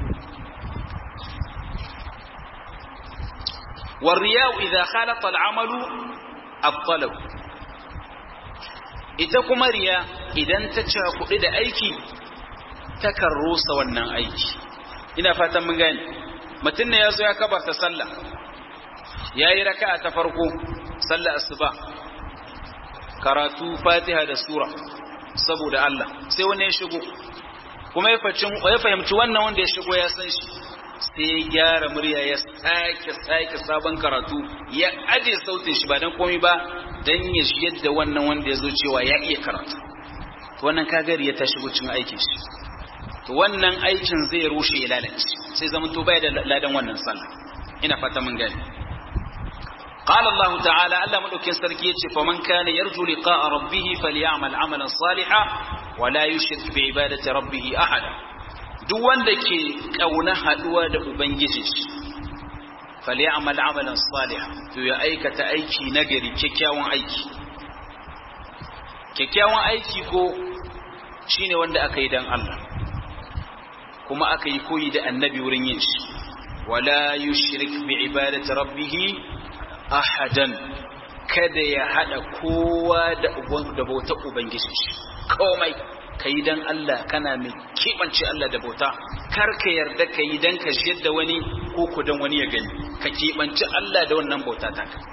والرياء إذا خالط العمل أبطله ita kuma riya idan ta cakuɗi da aiki takan rusa wannan aiki ina fatan mun gane mutum ne ya zo ya kabarta sallah ya yi raka'a ta farko sallah asuba karatu fatiha da sura saboda Allah sai wani ya shigo kuma ya fahimci wannan wanda ya shigo ya san shi sai ya gyara murya ya sake sake sabon karatu ya aje sautin shi ba dan komai ba dan ya yadda wannan wanda ya zo cewa ya iya karatu wannan kagari ya tashi cikin aikin shi to wannan aikin zai rushe ya lalace sai zaman to baya da ladan wannan sallah ina fata mun gani قال الله تعالى ألا مدوكين سركيتش فمن كان يرجو لقاء ربه فليعمل عملا صالحا ولا يشرك بعبادة ربه أحدا duk wanda ke kauna haduwa da ubangiji falyamal amalan salih to ya aikata aiki nagari kyakkyawan aiki kyakkyawan aiki ko shine wanda aka yi dan Allah kuma aka yi koyi da annabi wurin yin shi wala yushrik bi ibadati rabbih ahadan kada ya hada kowa da da bautar ubangiji komai ka yi don Allah kana mai keɓance Allah da bauta kar ka yarda ka yi don ka shiyar da wani ko ku don wani ya gani ka keɓance Allah da wannan bauta ta ka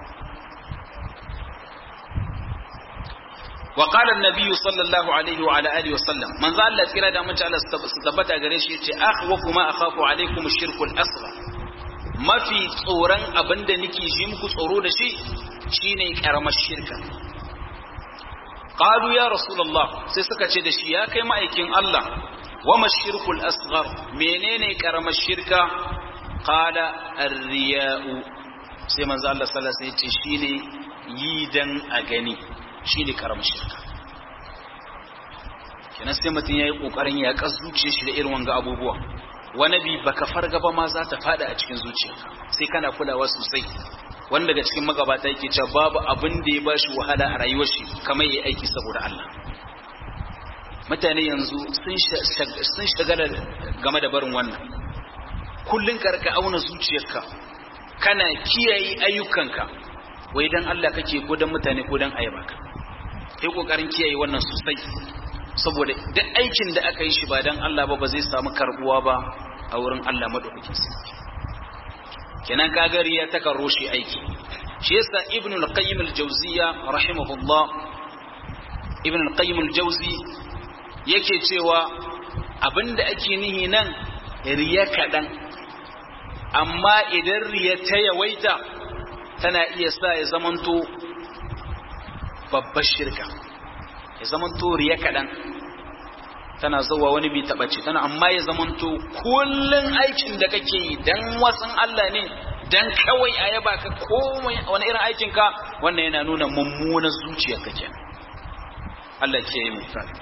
وقال النبي صلى الله عليه وعلى اله وسلم من ذا الله tsira da mace Allah su tabbata gare shi yace akhwafu ma akhafu alaikum ash-shirku al-asghar mafi tsoron abinda nake ji muku tsoro da shi shine karamar shirka qalu ya rasulullah sai suka ce da shi ya kai ma'aikin Allah wa mashirkul asghar menene karamar shirka qala ar-riya'u sai manzo Allah sallallahu alaihi wasallam ya ce shine yi dan a gani shine karamar shirka kenan sai mutum yayi kokarin ya kas zuciyar shi da irin wanga abubuwa wani bi baka farga ba ma za ta fada a cikin zuciyarka sai kana kulawa sosai wanda daga cikin magabata yake cewa babu abin da ya bashi wahala a rayuwar shi kamar yayi aiki saboda Allah mutane yanzu sun shagala game da barin wannan kullun karka auna zuciyarka kana kiyaye ayyukanka wai dan Allah kake ko dan mutane ko dan ayyuka kai kokarin kiyaye wannan sosai saboda duk aikin da aka yi shi ba dan Allah ba ba zai samu karbuwa ba a wurin Allah madaukakin sarki kenan kagari ya taka roshe aiki shi yasa ibn al-qayyim al-jawziya rahimahullah ibn al-qayyim al-jawzi yake cewa abinda ake nihi nan riya kadan amma idan riya ta yawaita tana iya sa ya zamanto babbar shirka ya zamanto riya kadan tana zuwa wani bi taɓace tana amma ya zamanto kullun aikin da kake yi dan wasan Allah ne dan kawai a yaba ka komai wani irin aikin ka wannan yana nuna mummunar zuciyar ka kenan Allah ke yi misali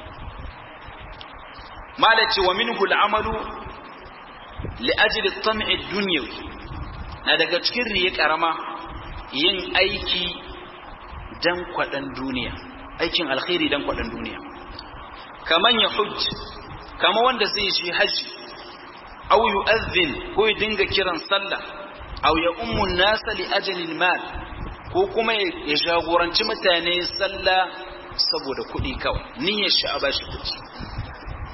malaci wa minhu al'amalu li ajli at-tam'i ad-dunyawi na daga cikin riya karama yin aiki dan kwadan duniya aikin alkhairi dan kwadan duniya kaman ya hujj kama wanda zai shi haji aw yu'adhdhin ko ya dinga kiran sallah aw ya ummu nasa li ajli mal ko kuma ya jagoranci mutane sallah saboda kuɗi kawai niyyar shi a bashi kuɗi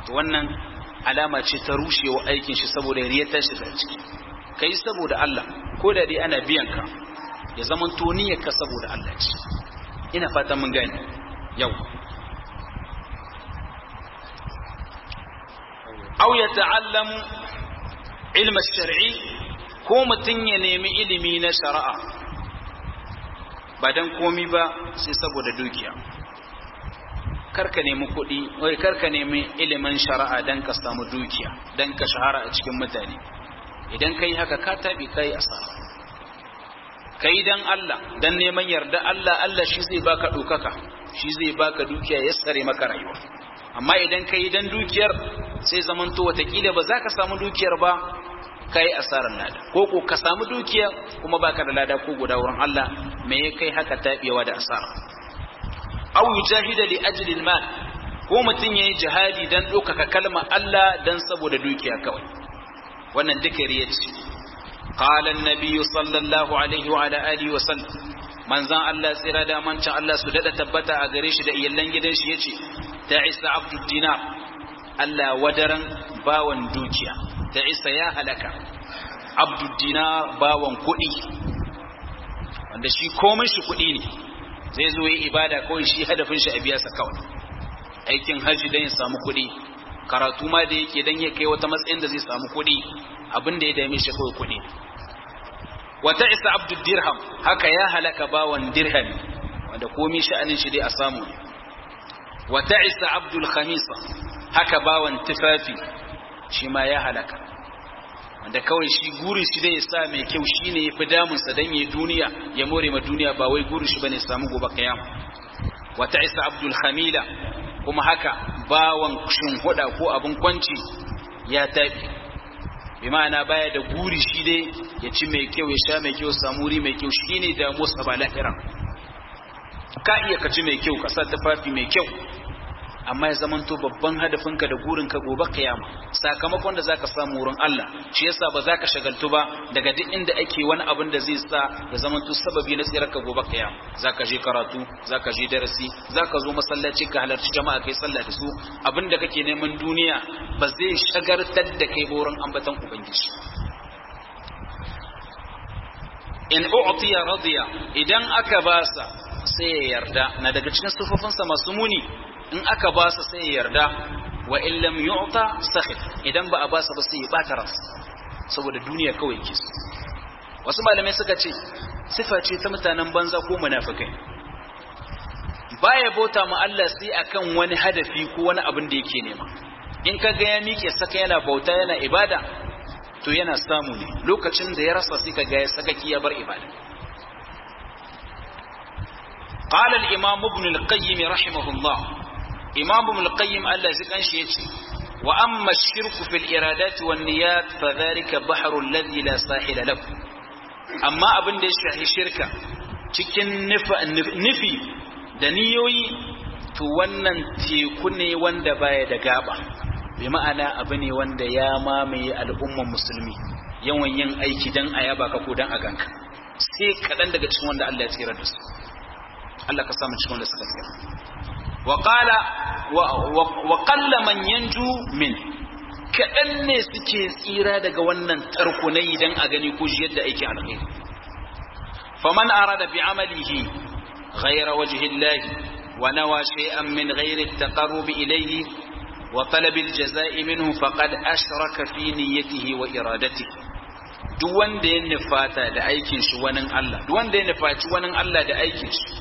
to wannan alama ce ta rushewa aikin shi saboda riya ta shiga ciki kai saboda Allah ko da dai ana biyan ka ya zaman to ka saboda Allah ce ina fata mun gane yau aw ya ta'allamu ilma shar'i ko mutun ya nemi ilimi na shari'a ba dan komi ba sai saboda dukiya karka nemi kuɗi wai karka nemi ilimin shari'a dan ka samu dukiya dan ka shahara a cikin mutane idan kai haka ka tabi kai asara kai dan Allah dan neman yarda Allah Allah shi zai baka dokaka shi zai baka dukiya ya tsare maka rayuwa amma idan kai dan dukiyar sai zamanto watakila ba za ka samu dukiyar ba kai asarar lada ko ko ka samu dukiya kuma baka da lada ko guda wurin Allah me ya kai haka tabewa da asara aw yujahida li ajli al-mal ko mutun yayi jihadi dan dokaka kalma Allah dan saboda dukiya kawai wannan duka riya ce qala an-nabiy sallallahu alaihi wa ala alihi wa sallam manzan Allah tsira da mancin Allah su dada tabbata a gare shi da iyallan gidan shi yace ta isa abdul dinar Allah wadaran bawan dukiya ta isa ya halaka abdul dinar bawan kuɗi wanda shi komai shi kuɗi ne zai zo yi ibada kawai shi hadafin shi a biya sa kawai aikin hajji dan ya samu kuɗi karatu ma da yake dan ya kai wata matsayin da zai samu kuɗi abin da ya dame shi kawai kuɗi wata isa abdul dirham haka ya halaka bawan dirhami wanda komi sha'anin shi dai a samu ne wata isa abdul khamisa haka bawan tufafi shi ma ya halaka wanda kawai shi guri shi dai ya sa mai kyau shi ne ya fi damunsa don ya duniya ya more ma duniya ba wai guri shi ba ne samu gobe kayama wata isa abdul khamila kuma haka bawan huda ko abin kwanci ya tafi bi ma'ana baya da guri shi dai ya ci mai kyau ya sha mai kyau samu wuri mai kyau shi ne da musa ba lahira ka iya ka ci mai kyau ka sa tufafi mai kyau amma ya zamanto babban hadafinka da gurinka gobe kiyama sakamakon da zaka samu wurin Allah shi yasa ba zaka shagaltu ba daga duk inda ake wani abin da zai sa ya zamanto sababi na tsirarka gobe kiyama zaka je karatu zaka je darasi zaka zo masallaci ka halarci jama'a kai sallah da su abin da kake neman duniya ba zai shagartar da kai wurin ambatan ubangiji in u'tiya radiya idan aka basa sai ya yarda na daga cikin sufofinsa masu muni in aka ba sa sai ya yarda wa illam yu'ta sakhit idan ba a ba sa ba sai ya bata ras saboda duniya kawai ke wasu malamai suka ce sifa ce ta mutanen banza ko munafikai baya bauta ma Allah sai akan wani hadafi ko wani abin da yake nema in ka ga ya miƙe saka yana bauta yana ibada to yana samu ne lokacin da ya rasa sai ka ga ya sakaki ya bar ibada قال الإمام ابن القيم رحمه الله imam ibn al-qayyim Allah zai kanshi yace wa amma ash-shirku fil iradat wan niyat fa dhalika bahrul ladhi la sahila lahu amma abin da ya shahi shirka cikin nufi da niyoyi to wannan teku ne wanda baya da gaba bi ma'ana abu ne wanda ya mamaye al'umman musulmi yawan yin aiki dan a yaba ka ko dan a ganka sai kaɗan daga cikin wanda Allah ya tsira da su Allah ka samu cikin wanda suka tsira وقال وقل من ينجو من kaɗan ne suke tsira daga wannan tarko na idan a gani ko shi yadda aiki alkhairi faman arada bi amalihi ghayra wajhi Allah wa nawa shay'an min ghayri at-taqarrub ilayhi wa talab al-jazaa'i minhu faqad ashraka fi niyyatihi wa iradatihi duk wanda ya nufata da aikin shi wani Allah duk wanda ya nufaci wani Allah da aikin shi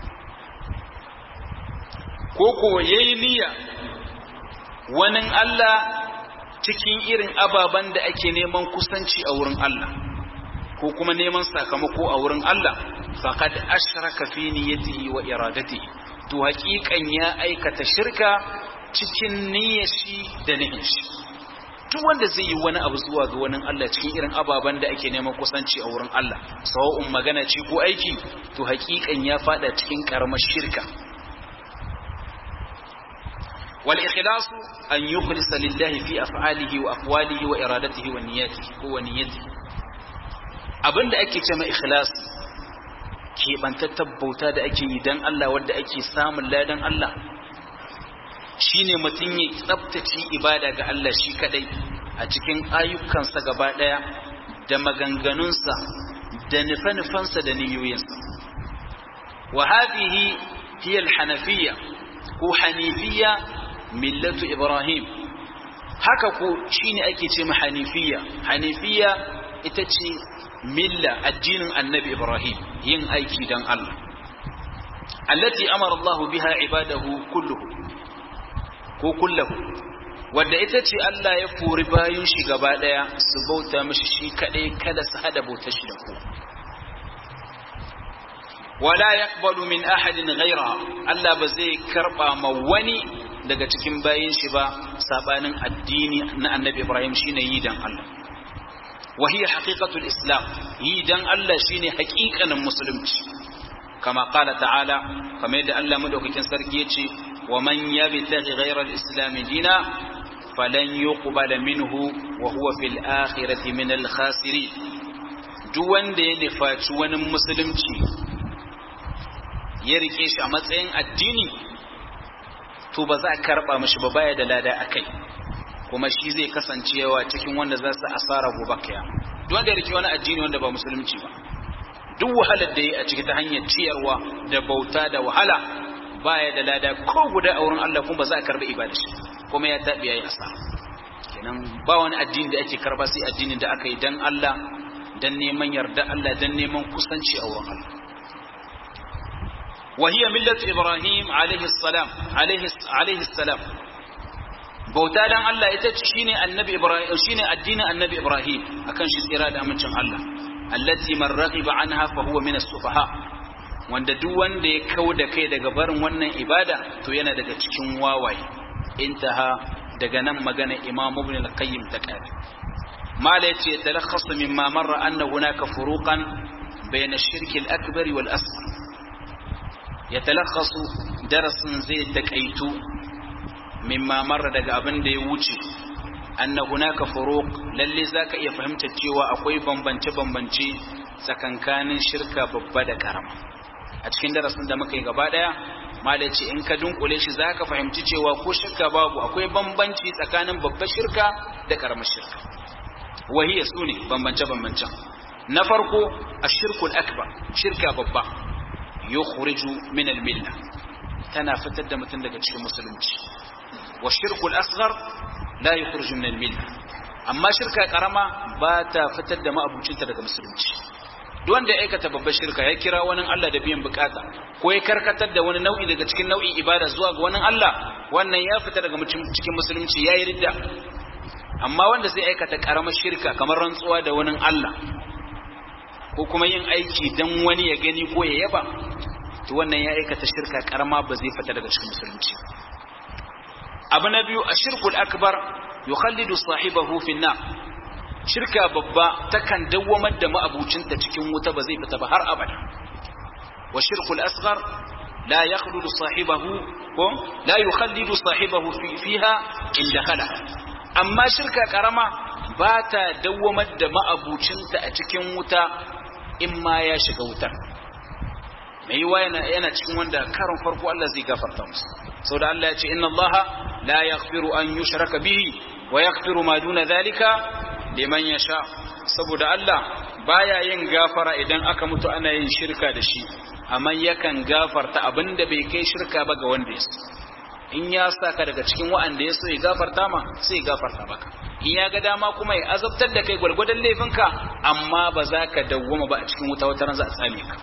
ko ko yayi niyya wani Allah cikin irin ababen da ake neman kusanci a wurin Allah ko kuma neman sakamako a wurin Allah faqad ashraka fi niyyatihi wa iradatihi to haƙiƙan ya aikata shirka cikin niyyar shi da niyyar shi duk wanda zai yi wani abu zuwa ga wani Allah cikin irin ababen da ake neman kusanci a wurin Allah sawa'un magana ce ko aiki to haƙiƙan ya fada cikin karamar shirka والإخلاص أن يخلص لله في أفعاله وأقواله وإرادته ونياته ونيته abin da ake ce mai ikhlas keɓantattar bauta da ake yi don Allah wadda ake samun ladan Allah shine mutum ya tsabtace ibada ga Allah shi kadai a cikin ayyukansa gaba daya da maganganunsa da nufe-nufensa da niyoyinsa wa hadhihi hiya al-hanafiyya ko hanifiyya millatu ibrahim haka ko shine ake ce ma hanifiyya hanifiyya ita ce milla addinin annabi ibrahim yin aiki dan Allah allati amara Allah biha ibadahu kulluhu ko kullahu wadda ita ce Allah ya furi bayan shi gaba daya su bauta mishi shi kadai kada su hada bautar shi da ku wala yaqbalu min ahadin ghayra Allah ba zai karba ma wani daga cikin bayin shi ba sabanin addini na Annabi Ibrahim shine yi dan Allah wa hiya haqiqatul islam yi dan Allah shine haƙiƙanin musulunci kama qala ta'ala kamar yadda Allah madaukakin sarki yace wa man yabtaghi ghayra al-islam dina falan yuqbala minhu wa huwa fil akhirati min al-khasirin duk wanda ya nufaci wani musulunci ya rike shi a matsayin addini to ba za a karba mashi ba baya da lada akai kuma shi zai kasancewa cikin wanda za su asara gobe kaya duk wanda ya rike wani addini wanda ba musulunci ba duk wahalar da ya a ciki ta hanyar ciyarwa da bauta da wahala baya da lada ko guda a wurin Allah kuma ba za a karba ibada shi kuma ya tabi yayi asara kenan ba wani addini da ake karba sai addinin da aka yi dan Allah dan neman yarda Allah dan neman kusanci a wurin Allah وهي ملة إبراهيم عليه السلام عليه عليه السلام bauta dan Allah ita ce shine annabi Ibrahim shine addinin annabi Ibrahim akan shi tsira da amincin Allah allati man raghiba anha fa huwa min as-sufaha wanda duk wanda ya kau da kai daga barin wannan ibada to yana daga cikin wawaye intaha daga nan magana Imam Ibn al-Qayyim ta kare mala yace talakhasu mimma marra anna hunaka furuqan bayna ash-shirk al-akbar wal asghar yatalakhasu darasin zai takaitu mimma marra daga abin da ya wuce anna hunaka furuq lalle zaka iya fahimtar cewa akwai bambance bambance tsakankanin shirka babba da karama a cikin darasin da muka yi gaba daya malai ce in ka dunkule shi zaka fahimci cewa ko shirka babu akwai bambanci tsakanin babbar shirka da karamar shirka wahiya sune bambance bambancen na farko ashirkul akbar shirka babba yukhriju min al-milla tana fitar da mutum daga cikin musulunci والشرك الأصغر لا يخرج من الملة amma shirka karama ba ta fitar da ma'abucinta daga musulunci duk wanda ya aikata babbar shirka ya kira wani Allah da biyan bukata ko ya karkatar da wani nau'i daga cikin nau'in ibada zuwa ga wani Allah wannan ya fita daga cikin musulunci ya yi ridda amma wanda zai aikata karamar shirka kamar rantsuwa da wani Allah ko kuma yin aiki dan wani ya gani ko ya yaba to wannan ya aikata shirka karama ba zai fita daga cikin musulunci abu na biyu a shirkul akbar yukhallidu sahibahu fi nar shirka babba takan dawwamar da ma'abucinta cikin wuta ba zai fita ba har abada wa shirkul asghar la yakhludu sahibahu ko la yukhallidu sahibahu fiha in dakhala amma shirka karama ba ta dawwamar da ma'abucinta a cikin wuta in ma ya shiga wutar mai yiwa yana cikin wanda karon farko Allah zai gafarta musu sau da Allah ya ce inna Allah la yaghfiru an yushraka bihi wa yaghfiru ma duna zalika liman yasha saboda Allah baya yin gafara idan aka mutu ana yin shirka da shi amma yakan gafarta abinda bai kai shirka ba ga wanda ya in ya saka daga cikin wa'anda ya so ya gafarta ma sai ya gafarta maka in ya ga dama kuma ya azabtar da kai gwargwadon laifinka amma ba za ka dawwama ba a cikin wuta wata ran za a same ka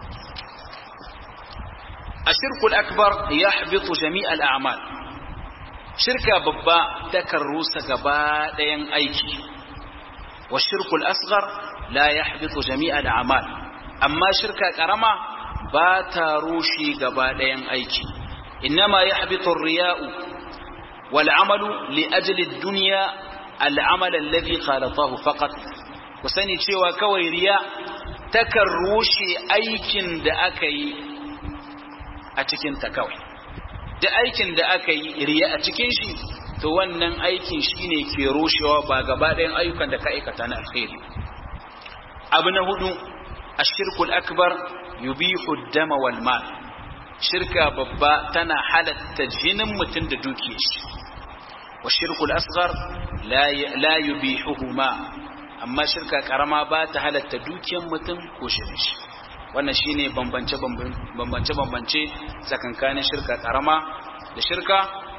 الشرك الأكبر يحبط جميع الأعمال شركة ببا تكروس قباء أيكي والشرك الأصغر لا يحبط جميع الأعمال أما شركة كرمة باتا روشي قباء أيكي إنما يحبط الرياء والعمل لأجل الدنيا العمل الذي خالطه فقط وسني cewa kawai riya takan rushe aikin da aka yi a cikinta kawai da aikin da aka yi riya a cikin shi to wannan aikin shi ne ke rushewa ba gaba ɗayan ayyukan da ka aikata na alkhairi abu na hudu ashirkul akbar yubihu dama wal mal shirka babba tana halatta jinin mutum da dukiyar shi wa shirkul asghar la yubihuhuma amma shirka karama ba ta halatta dukiyar mutum ko shirin shi wannan shine bambance bambance bambance tsakankanin shirka karama da shirka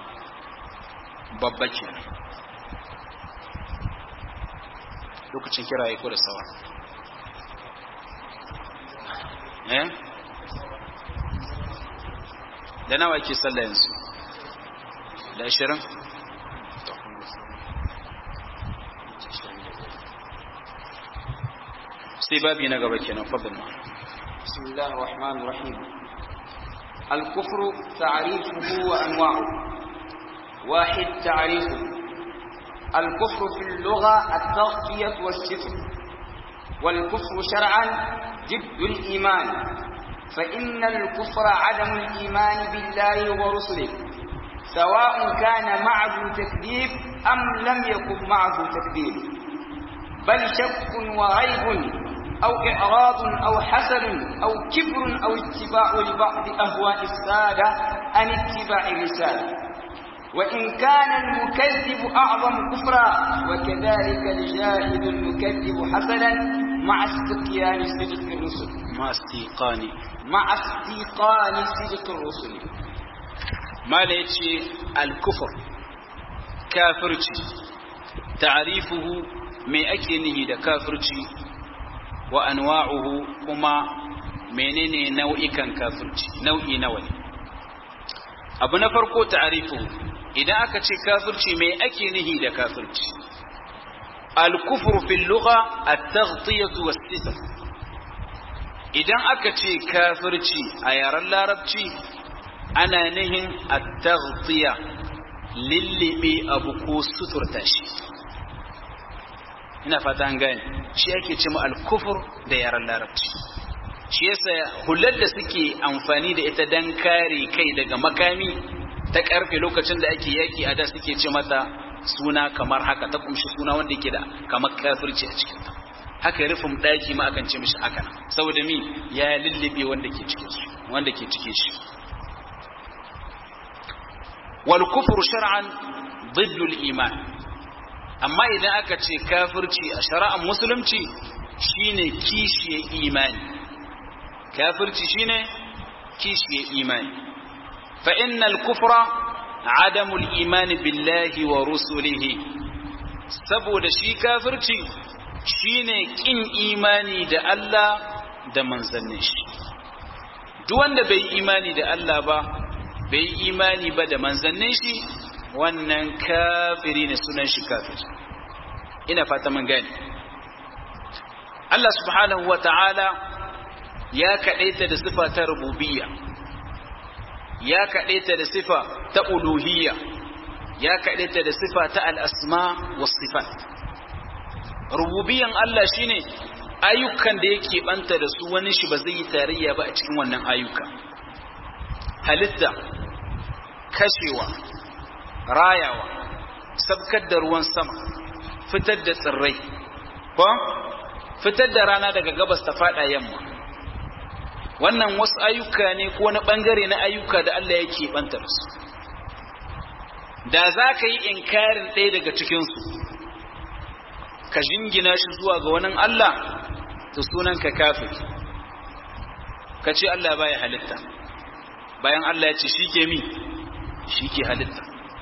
babba kenan lokacin kira ya ko da sawa eh da nawa ke sallah yanzu da ashirin sai babi na gaba kenan fadin ma بسم الله الرحمن الرحيم الكفر تعريفه وأنواعه واحد تعريفه الكفر في اللغة التغطية والستر والكفر شرعا ضد الإيمان فإن الكفر عدم الإيمان بالله ورسله سواء كان معه تكذيب أم لم يكن معه تكذيب بل شك وريب أو إعراض أو حسد أو كبر أو اتباع لبعض أهواء السادة عن اتباع الرسالة وإن كان المكذب أعظم كفرا وكذلك الجاهد المكذب حسدا مع استقيان صدق الرسل مع استيقان مع استيقان صدق الرسل ما ليتي الكفر كافرتي تعريفه ما أكنه ده كافرتي wa anwa'uhu kuma menene nau'ikan kafirci nau'i nawa ne abu na farko ta'arifu idan aka ce kafirci me ake nihi da kafirci al-kufru fil lugha at-taghtiyatu was-sitr idan aka ce kafirci a yaren larabci ana nihin at-taghtiya lillibe abu ko suturta shi ina fata an gane shi ake ce al-kufur da yaran larabci shi yasa hular da suke amfani da ita dan kare kai daga makami ta karfe lokacin da ake yaki a da suke ce mata suna kamar haka ta kumshi suna wanda yake da kamar kafirci a cikin haka rufin daki ma akan ce mishi haka saboda mi ya lullube wanda ke cikin su wanda ke cike shi wal kufru shar'an ضد iman amma idan aka ce kafirci a shari'ar musulunci shine kishiye imani kafirci shine kishiye imani fa innal kufra adamul imani billahi wa rusulihi saboda shi kafirci shine kin imani da Allah da manzannin shi duk wanda bai imani da Allah ba bai imani ba da manzannin shi wannan kafiri ne sunan shi kafiri ina fata mun gani Allah subhanahu wa ta'ala ya kaɗaita da sifa ta rububiyya ya kaɗaita da sifa ta uluhiyya ya kaɗaita da sifa ta al'asma wa sifat rububiyyan Allah shine ayyukan da yake banta da su wani shi ba zai yi tarayya ba a cikin wannan ayyuka halitta kashewa rayawa sabkar da ruwan sama fitar da tsirrai ko fitar da rana daga gabas ta fada yamma wannan wasu ayyuka ne ko wani bangare na ayyuka da Allah yake banta da su da za ka yi inkarin ɗaya daga cikinsu ka jingina shi zuwa ga wani Allah to sunan ka kafir ka ce Allah baya halitta bayan Allah ya ce shi ke mi shi ke halitta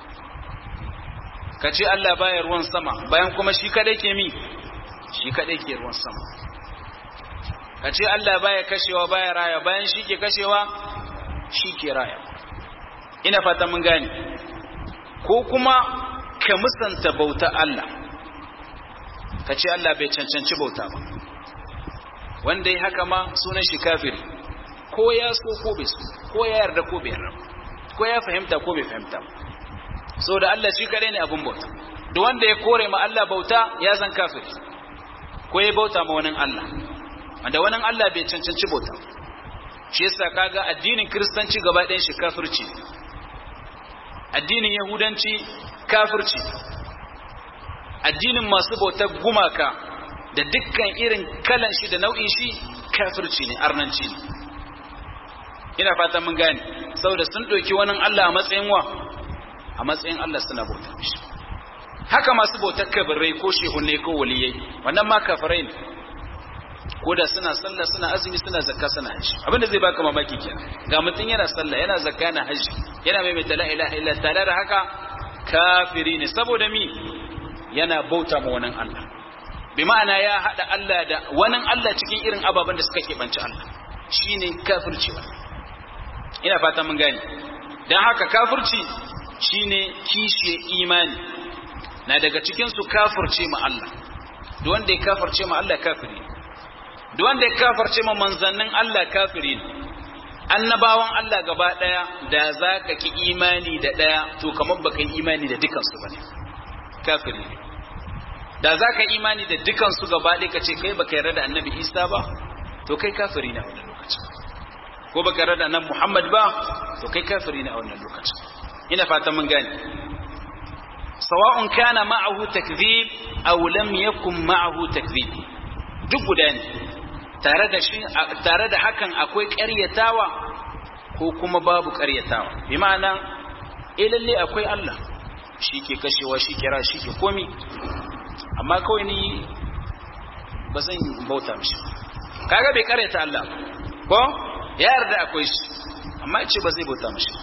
ka ce Allah baya ruwan sama bayan kuma shi kadai ke mi shi kadai ke ruwan sama ka ce Allah baya kashewa baya raya bayan shi ke kashewa shi ke raya ina fata mun gane ko kuma ka musanta bauta Allah ka ce Allah bai cancanci bauta ba wanda ya haka ma sunan shi kafiri ko ya so ko bai so ko ya yarda ko bai yarda ko ya fahimta ko bai fahimta ba so da Allah shi kadai ne abin bauta duk wanda ya kore ma Allah bauta ya zan kafiri ko ya bauta ma wani Allah wanda wani Allah bai cancanci bauta shi yasa kaga addinin kristanci gaba ɗayan shi kafirci addinin yahudanci kafirci addinin masu bautar gumaka da dukkan irin kalan shi da nau'in shi kafirci ne arnanci ne ina fata mun gane saboda sun ɗauki wani Allah a matsayin wa a matsayin Allah suna bauta mishi haka masu bautar kabirai ko shehunne ko waliyai wannan ma kafirai ne ko da suna sallah suna azumi suna zakka suna haji abinda zai baka mamaki kenan ga mutum yana sallah yana zakka yana haji yana maimaita la ilaha illa tare da haka kafiri ne saboda mi yana bauta ma wani Allah bi ma'ana ya hada Allah da wani Allah cikin irin ababen da suka keɓance Allah shine kafirci wannan ina fata mun gane dan haka kafirci shine kishe imani na daga cikin su kafirce ma Allah duk wanda ya kafirce ma Allah kafiri duk wanda ya kafirce ma manzannin Allah kafiri ne annabawan Allah gaba daya da zaka ki imani da daya to kamar baka yi imani da dukan su bane kafiri ne da zaka imani da dukan su gaba ɗaya kace kai baka yarda da annabi Isa ba to kai kafiri ne a wannan lokacin ko baka yarda da annabi Muhammad ba to kai kafiri ne a wannan lokacin ina fatan mun gane sawa'un kana ma'ahu takdhib aw lam yakun ma'ahu takdhib duk guda ne tare da shi tare da hakan akwai ƙaryatawa ko kuma babu ƙaryatawa bi ma'ana eh lalle akwai Allah shi ke kashewa shi kira shi ke komi amma kawai ni ba zan bauta mishi kaga bai ƙaryata Allah ko ya yarda akwai shi amma ya ce ba zai bauta mishi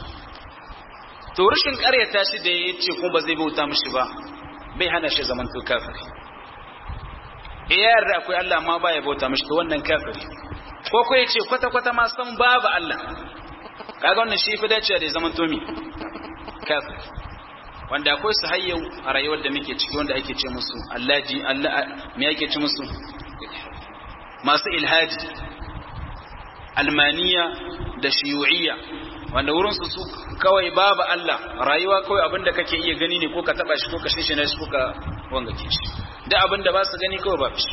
to rashin ƙaryata shi da ya ce kuma ba zai bauta mishi ba bai hana shi zaman to kafiri ya yarda akwai Allah amma ba ya bauta mishi to wannan kafiri ko ko ya ce kwata kwata ma san babu Allah kaga wannan shi fi dacewa da zaman to mi kafiri wanda akwai su hayyau a rayuwar da muke ciki wanda ake ce musu Allahi Allah me ake ce musu masu ilhaji almaniya da shiyu'iyya wanda wurin su su kawai babu Allah rayuwa kawai abinda kake iya gani ne ko ka taba shi ko ka shishe shi ko ka wangake shi da abinda ba su gani kawai ba shi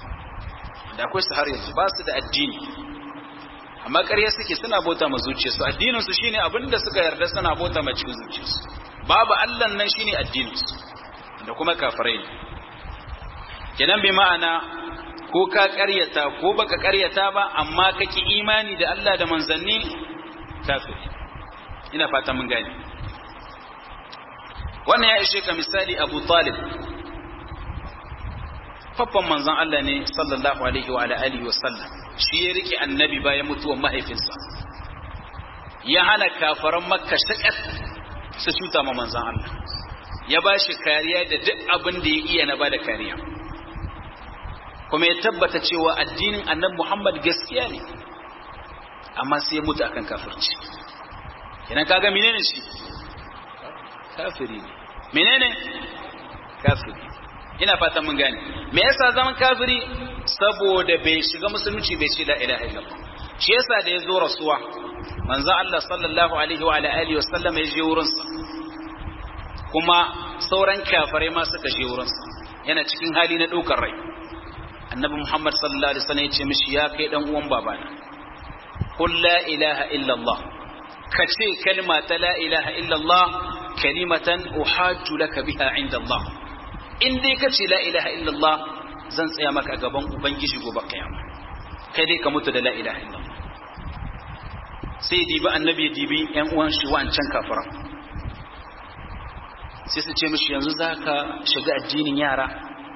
da akwai su har yanzu ba su da addini amma ƙarya suke suna bauta ma zuciyarsu addinin su shine abinda suka yarda suna bauta ma cikin zuciyarsu babu Allah nan shine addinin su da kuma kafirai ne kenan bi ma'ana ko ka ƙaryata ko baka ƙaryata ba amma kake imani da Allah da manzanni kafiri ina fata mun gane wannan ya ishe ka misali Abu Talib faffan manzon Allah ne sallallahu alaihi wa alihi wa sallam shi ya rike annabi bayan mutuwar mahaifinsa ya hana kafaran makka shakat su cuta ma manzon Allah ya ba shi kariya da duk abin da ya iya na bada kariya kuma ya tabbata cewa addinin annabi Muhammad gaskiya ne amma sai ya mutu akan kafirci kenan kaga menene shi kafiri ne menene kafiri ina fatan mun gane me yasa zaman kafiri saboda bai shiga musulunci bai ce la ilaha illallah shi yasa da yazo rasuwa manzo Allah sallallahu alaihi wa alihi wasallam ya je wurin sa kuma sauran kafirai ma suka je wurin sa yana cikin hali na daukar rai annabi Muhammad sallallahu alaihi wasallam ya ce mishi ya kai dan uwan babana qul la ilaha illallah kace kalma ta la ilaha illallah kalimatan uhajju laka biha inda Allah in dai ka ce la ilaha illallah zan tsaya maka gaban ubangiji gobe kiyama kai dai ka mutu da la ilaha illallah sai dibi annabi dibi yan uwan shi wancan kafiran sai su ce mishi yanzu zaka shiga addinin yara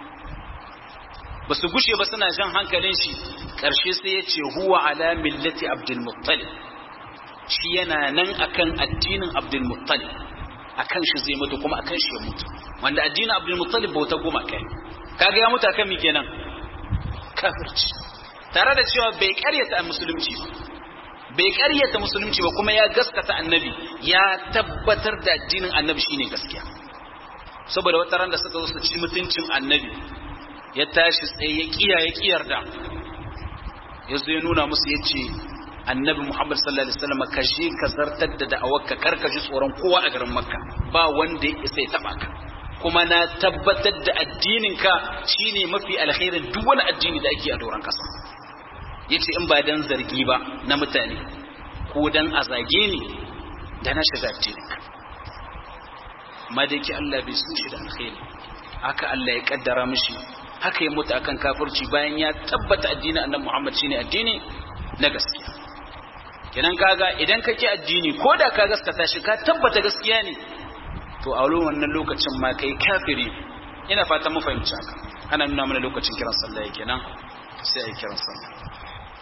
ba su gushe ba suna jan hankalin shi ƙarshe sai ya ce huwa ala millati abdul muttalib shi yana nan akan addinin abdul muttalib akan shi zai mutu kuma akan shi ya mutu wanda addinin abdul muttalib bauta goma kai kaga ya mutu akan mi kenan kafirci tare da cewa bai karyata musulunci ba bai karyata musulunci ba kuma ya gaskata annabi ya tabbatar da addinin annabi shine gaskiya saboda wata ran da suka zo su ci mutuncin annabi ya tashi tsaye ya kiya ya kiyar da ya zo ya nuna musu ya ce annabi muhammad sallallahu alaihi wasallam ka je ka zartar da da'awarka kar ka ji tsoron kowa a garin makka ba wanda ya isa ya taba ka kuma na tabbatar da addininka shine mafi alkhairin duk wani addini da ake a doron kasa yace in ba dan zargi ba na mutane ko dan a zage ni da na shiga addininka madaki Allah bai so shi da alkhairi haka Allah ya kaddara mishi haka ya mutu akan kafirci bayan ya tabbata addinin annabi Muhammad shine addini na gaskiya kenan kaga idan ka ki addini ko da ka gaskata shi ka tabbata gaskiya ne to a wannan lokacin ma kai kafiri ina fatan mu fahimci haka ana nuna mana lokacin kiran sallah kenan sai a yi kiran sallah